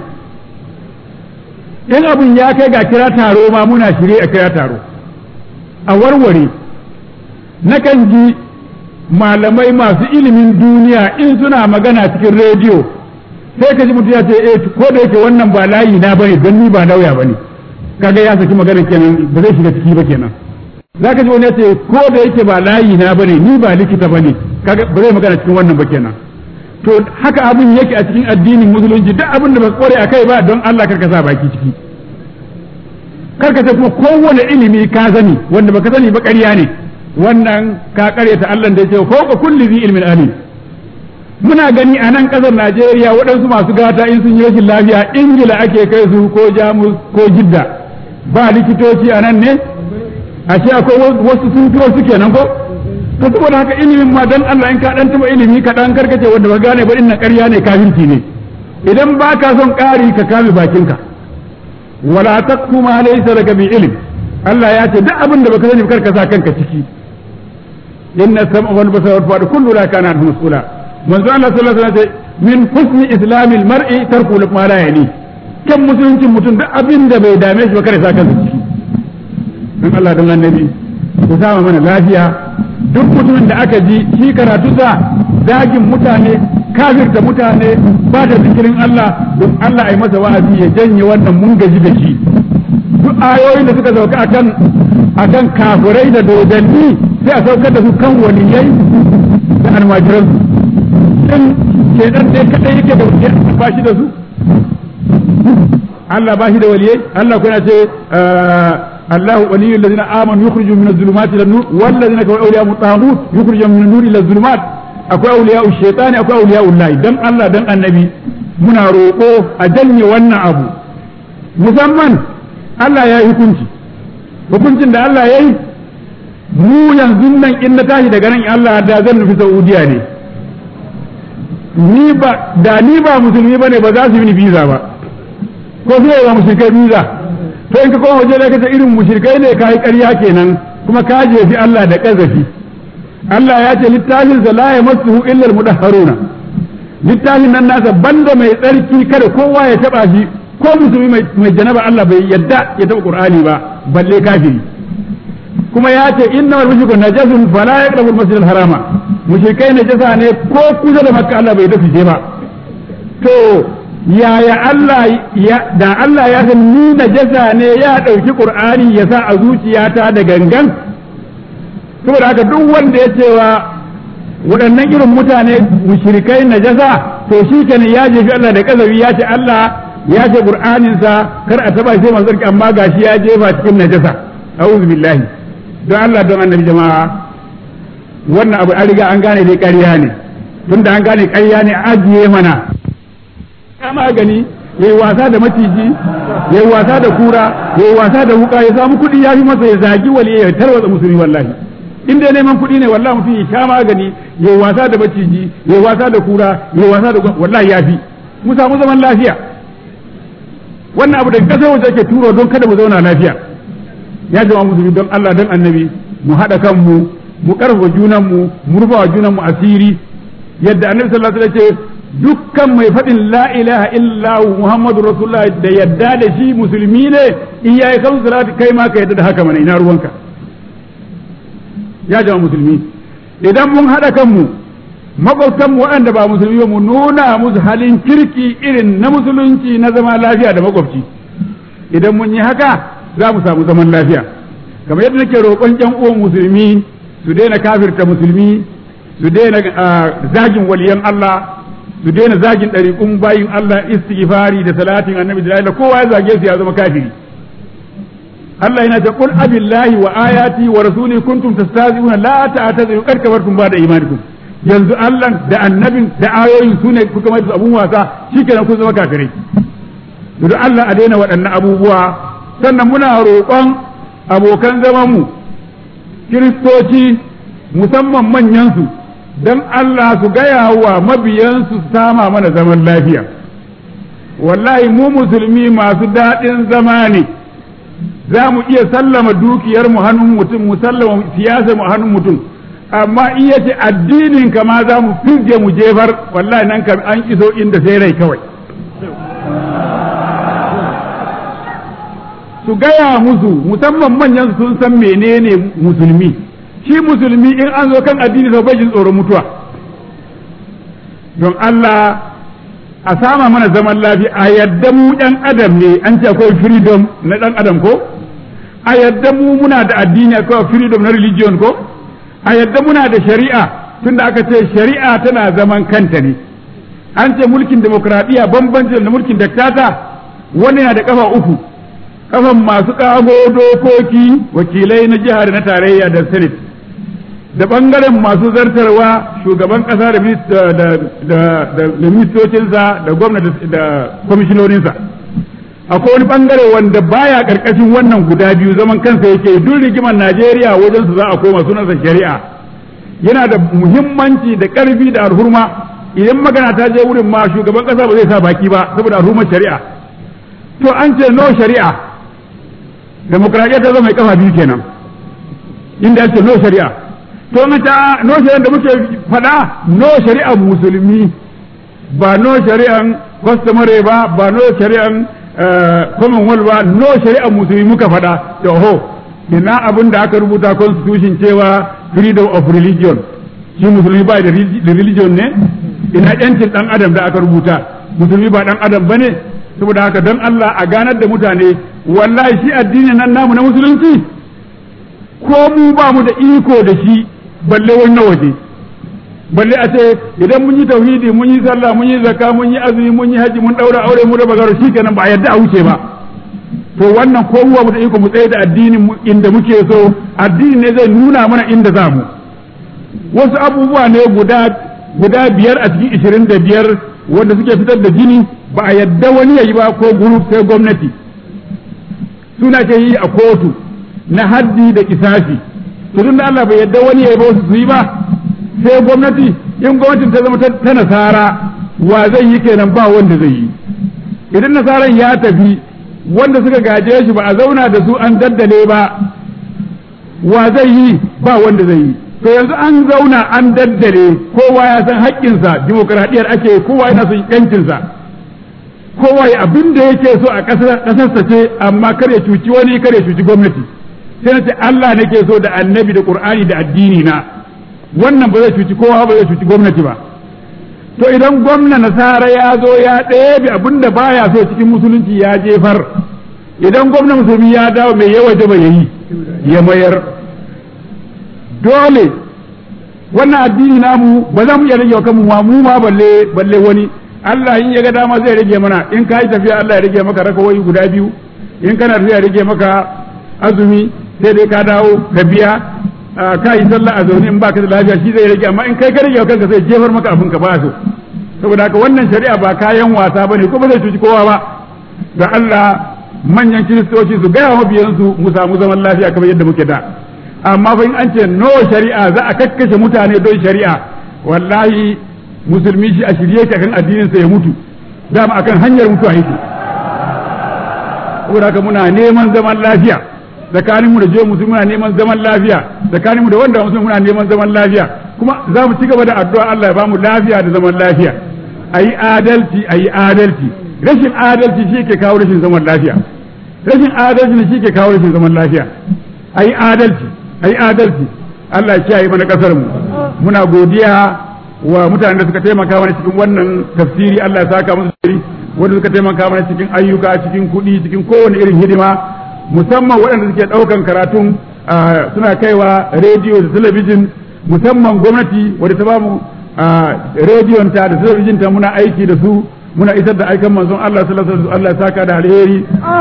in abin ya kai ga kira taro ma muna shirye a kira taro a warware nakan ji malamai masu ilimin duniya in suna magana cikin rediyo sai ka ji mutum ya ce eh ko da yake wannan ba layi na bane don ni ba lauya bane kaga ya saki magana kenan ba zai shiga ciki ba kenan zaka ji wani ya ce ko da yake ba layi na bane ni ba likita bane kaga ba zai magana cikin wannan ba kenan to haka abin yake a cikin addinin musulunci duk abin da ba kore akai ba don Allah karka sa baki ciki karka ce kuma kowane ilimi ka sani wanda baka sani ba ƙarya ne wannan ka ƙaryata Allah da ya ce ko kulli zi ilmin alim muna gani a nan ƙasar Najeriya waɗansu masu gata in sun yi rashin lafiya Ingila ake kai su ko Jamus ko Jidda ba likitoci a nan ne ashe akwai wasu sun fi wasu kenan ko to saboda haka ilimin ma dan Allah in ka dan taba ilimi ka dan karkace wanda ba gane ba inna ƙarya ne kafirci ne idan ba ka son ƙari ka kame bakinka wala taqfu ma laysa laka bi ilm Allah ya ce duk abin da baka sani kar ka sa kanka ciki inna sam'a wal basara wal fu'ada kullu la kana anhu mas'ula manzo Allah sallallahu alaihi wasallam min husni islamil mar'i tarku ma la yani kan musuluncin mutum duk abin da bai dame shi ba kare sa kansa ciki dan Allah dan annabi ku sama mana lafiya duk mutumin da aka ji shi karatu sa zagin mutane kafirta mutane ba da zikirin Allah don Allah ai masa wa'azi ya janye wannan mun gaji da shi duk ayoyin da suka sauka akan akan kafirai da dodanni sai a saukar da su kan waliyai da almajiransu in kenan dai kadai yake da waliyai ba shi da su Allah ba shi da waliyai Allah kuna ce الله ولي الذين امنوا يخرجوا من الظلمات الى النور والذين كفروا اولياء الطاغوت يخرجوا من النور الى الظلمات akwai auliya shaitani akwai auliya ullahi dan Allah dan annabi muna roƙo a janye wannan abu musamman Allah ya yi hukunci hukuncin da Allah ya yi mu yanzu nan in na tashi daga nan Allah da zan nufi Saudiya ne ni ba da ni ba musulmi bane ba za su yi ni visa ba ko su yi wa mushrikai visa to in ka koma waje da kace irin mushrikai ne kai ƙarya kenan kuma ka jefi Allah da kazafi Allah ya ce littafin sa la yamassuhu illa al-mudahharuna littafin nan nasa banda mai tsarki kada kowa ya taba shi ko musulmi mai janaba Allah bai yadda ya taba Qur'ani ba balle kafiri kuma ya ce innamal mushrikun najasun fala yaqrabu al-masjid al-harama mushrikai najasa ne ko kusa da makka Allah bai dace ba to yaya Allah ya da Allah ya san ni najasa ne ya dauki Qur'ani ya sa a zuciyata da gangan saboda haka duk wanda ya cewa waɗannan irin mutane mushrikai najasa to shi kenan ya jefi Allah da kazabi ya ce Allah ya ce Qur'aninsa kar a taba sai manzon amma gashi ya jefa cikin najasa a'udhu billahi don Allah don annabi jama'a wannan abu an riga an gane dai ƙarya ne tunda an gane ƙarya ne a ajiye mana ya magani yayi wasa da maciji yayi wasa da kura yayi wasa da wuka ya samu kuɗi ya fi masa ya zagi wali ya tarwatsa musulmi wallahi in dai neman kuɗi ne wallahi mutum ya sha magani yayi wasa da maciji yayi wasa da kura yayi wasa da wallahi ya fi mu samu zaman lafiya wannan abu da kasar waje ake turo don kada mu zauna lafiya ya jama musulmi don Allah don annabi mu haɗa kanmu mu ƙarfafa junanmu mu rufa wa junanmu asiri yadda annabi sallallahu alaihi wasallam ce dukkan mai faɗin la ilaha illa muhammadu rasulullah da yadda da shi musulmi ne in yayi kan salati kai ma ka yadda da haka mana ina ruwanka ya jama musulmi idan mun haɗa kanmu makwabtanmu waɗanda ba musulmi ba mu nuna musu halin kirki irin na musulunci na zama lafiya da makwabci idan mun yi haka za mu samu zaman lafiya kamar yadda nake roƙon ƴan uwan musulmi su daina kafirta musulmi su daina zagin waliyan Allah su daina zagin ɗariƙun bayin Allah istighfari da salatin annabi da la kowa ya zage su ya zama kafiri Allah yana ta qul abillahi wa ayati wa rasuli kuntum tastahzi'una la ta'tadiru qad kafartum ba'da imanikum yanzu Allah da annabin da ayoyin su ne kuka mai abun wasa shikenan kun zama kafirai to Allah a daina waɗannan abubuwa sannan muna roƙon abokan zamanmu kiristoci musamman manyansu don Allah su gaya wa mabiyansu su sama mana zaman lafiya wallahi mu musulmi masu daɗin zama ne za mu iya sallama dukiyar mu hannun mutum mu sallama siyasar mu hannun mutum amma iya ce addinin kama za mu firge mu jefar wallahi nan kam an iso inda sai rai kawai su gaya musu musamman manyan sun san menene musulmi shi musulmi in an zo kan addini sau bai jin tsoron mutuwa don Allah a sama mana zaman lafiya a yadda mu ɗan adam ne an ce akwai freedom na ɗan adam ko a yadda mu muna da addini akwai freedom na religion ko a yadda muna da shari'a tunda aka ce shari'a tana zaman kanta ne an ce mulkin demokradiyya bambancin da mulkin daktata wani yana da kafa uku kafan masu kago dokoki wakilai na jihar na tarayya da senate da bangaren masu zartarwa shugaban kasa da ministocinsa da gwamnati da kwamishinoninsa akwai wani bangare wanda baya karkashin wannan guda biyu zaman kansa yake duk rigimar najeriya wajen su za a koma sunansa shari'a yana da muhimmanci da karfi da alhurma idan magana ta je wurin ma shugaban kasa ba zai sa baki ba saboda alhurmar shari'a to an ce no shari'a demokradiyya ta zama mai kafa biyu kenan inda ake no shari'a to ta no shari'a da muke faɗa no shari'a musulmi ba no shari'an customary ba ba no shari'an commonwealth ba no shari'a musulmi muka faɗa to ho ina abin da aka rubuta constitution cewa freedom of religion shi musulmi ba da religion ne ina yancin dan adam da aka rubuta musulmi ba dan adam bane saboda haka don Allah a ganar da mutane wallahi shi addinin nan namu na musulunci ko mu ba mu da iko da shi balle wani waje balle a ce idan mun yi tauhidi mun yi sallah mun yi zakka mun yi azumi mun yi haji mun daura aure mu da bagaro shikenan ba a yadda a wuce ba to wannan ko mu mu da iko mu tsaye da addinin mu inda muke so addini ne zai nuna mana inda za mu wasu abubuwa ne guda guda biyar a cikin ishirin da biyar wanda suke fitar da jini ba a yadda wani ya yi ba ko group sai gwamnati suna ke yi a kotu na haddi da kisafi to tun da Allah bai yadda wani ya yi ba su yi ba sai gwamnati in gwamnatin ta zama ta nasara wa zai yi kenan ba wanda zai yi idan nasaran ya tafi wanda suka gaje shi ba a zauna da su an daddale ba wa zai yi ba wanda zai yi to yanzu an zauna an daddale kowa ya san haƙƙinsa dimokuraɗiyar ake kowa yana son yancinsa kowa ya abin da yake so a ƙasarsa ce amma kar ya cuci wani kar ya cuci gwamnati sai na ce Allah nake so da annabi da Qur'ani da addini na wannan ba zai cuci kowa ba zai cuci gwamnati ba to idan gwamna nasara ya zo ya ɗebe abin da baya so cikin musulunci ya jefar idan gwamna musulmi ya dawo mai yawa da ya yi ya mayar dole wannan addini namu ba za mu iya rage wa kanmu ma mu ma balle balle wani Allah in ya ga dama zai rage mana in ka yi tafiya Allah ya rage maka rakawoyi guda biyu in kana tafiya rage maka azumi sai dai ka dawo ka biya ka yi sallah a zaune in baka da lafiya shi zai rage amma in kai ka rage wa kanka sai jefar maka abin ka ba so saboda haka wannan shari'a ba kayan wasa bane kuma zai cuci kowa ba ga Allah manyan kiristoci su gaya mabiyansu mu samu zaman lafiya kamar yadda muke da amma fa in an ce no shari'a za a kakkashe mutane don shari'a wallahi musulmi shi a shirye yake akan addinin sa ya mutu dama akan hanyar mutuwa yake saboda haka muna neman zaman lafiya tsakanin mu da jiyo musulmi muna neman zaman lafiya tsakanin mu da wanda musulmi muna neman zaman lafiya kuma za mu ci gaba da addu'a Allah ya ba mu lafiya da zaman lafiya ayi adalci ayi adalci rashin adalci shi ke kawo rashin zaman lafiya rashin adalci shi ke kawo rashin zaman lafiya ayi adalci ayi adalci Allah ya kiyaye mana kasar mu muna godiya wa mutanen da suka taimaka mana cikin wannan tafsiri Allah ya saka musu sirri wanda suka taimaka mana cikin ayyuka cikin kuɗi cikin kowane irin hidima musamman waɗanda suke ɗaukan karatun suna kaiwa rediyo da talabijin musamman gwamnati wadda ta bamu rediyon ta da talabijin ta muna aiki da su muna isar da aikan manzon Allah sallallahu alaihi Allah ya saka da alheri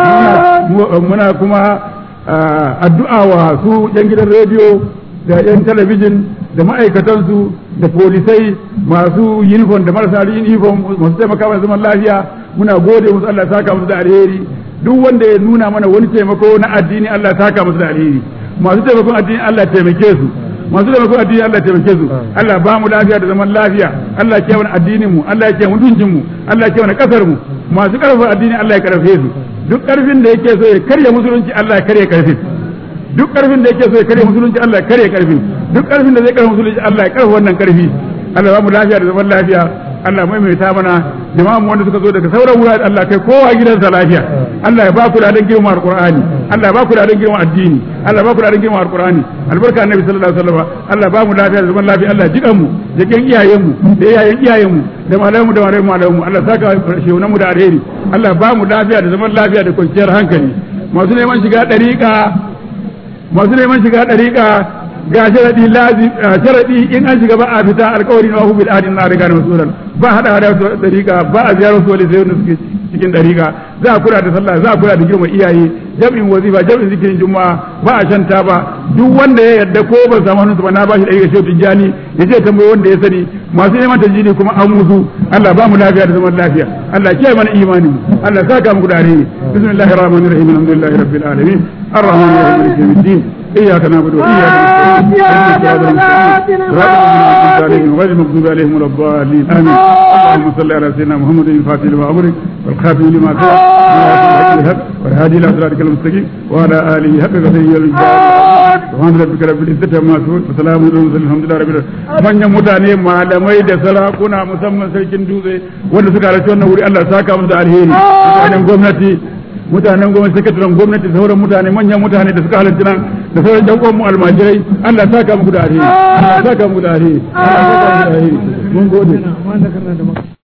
muna kuma addu'a wa su yan gidan rediyo da yan talabijin da ma'aikatansu da polisai masu uniform da marasa uniform masu taimaka mana zaman lafiya muna gode musu Allah ya saka musu da alheri duk wanda ya nuna mana wani taimako na addini Allah ya saka musu da alheri masu taimakon addini Allah ya taimake su masu taimakon addini Allah ya taimake su Allah ba mu lafiya da zaman lafiya Allah ya kiyaye mana addinin mu Allah ya kiyaye mutuncin mu Allah ya kiyaye mana kasar mu masu karfafa addini Allah ya karfafe su duk karfin da yake so ya karya musulunci Allah ya karya karfin duk karfin da yake so ya karya musulunci Allah ya karya karfin duk karfin da zai karya musulunci Allah ya karfa wannan karfi Allah ba mu lafiya da zaman lafiya Allah maimaita mana jama'a mu wanda suka zo daga sauran wurare Allah kai kowa gidansa lafiya Allah ya ba ku da girma alqur'ani Allah ya ba ku da girma addini Allah ya ba ku da girma alqur'ani albarka annabi sallallahu alaihi wasallam Allah ba mu lafiya da zaman lafiya Allah jikan mu jikan iyayen mu da iyayen iyayen mu da malamu da malamu malamu Allah saka shehunan mu da alheri Allah ba mu lafiya da zaman lafiya da kwanciyar hankali masu neman shiga dariƙa masu neman shiga dariƙa ga sharadi lazim sharadi in an shiga ba a fita alƙawari na bil adin na riga da masulan ba hada hada su dariƙa ba a ziyarar su wali sai wanda suke cikin dariƙa za a kula da sallah za a kula da girma iyaye jam'in wazifa jam'in zikirin juma'a ba a shanta ba duk wanda ya yarda ko ban samu hannunsa ba na bashi ɗari ga shehu tijjani ya ce tambayi wanda ya sani masu neman tajini kuma an musu Allah ba mu lafiya da zaman lafiya Allah kiyaye mana imanin Allah saka muku da alheri bismillahir rahmanir rahim alhamdulillahi rabbil alamin الرحمن الرحيم مالك يوم الدين إياك نعبد وإياك نستعين غير المغضوب عليهم ولا الضالين آمين اللهم صل على سيدنا محمد الفاتح لما أمرك والخاتم لما سبق والهادي إلى صراطك المستقيم وعلى آله حق قدره والجلال سبحان ربك رب العزة عما يصفون وسلام على المرسلين الحمد لله رب العالمين manyan mutane malamai da sarakuna musamman sarkin dutse wanda suka halarci wannan wuri Allah saka musu da alheri mutanen gwamnati mutanen gwamnati sakataren gwamnati da sauran mutane manyan mutane da suka halarci nan da sauran yan mu almajirai Allah saka muku da alheri Allah saka muku da alheri Allah saka muku da alheri mun gode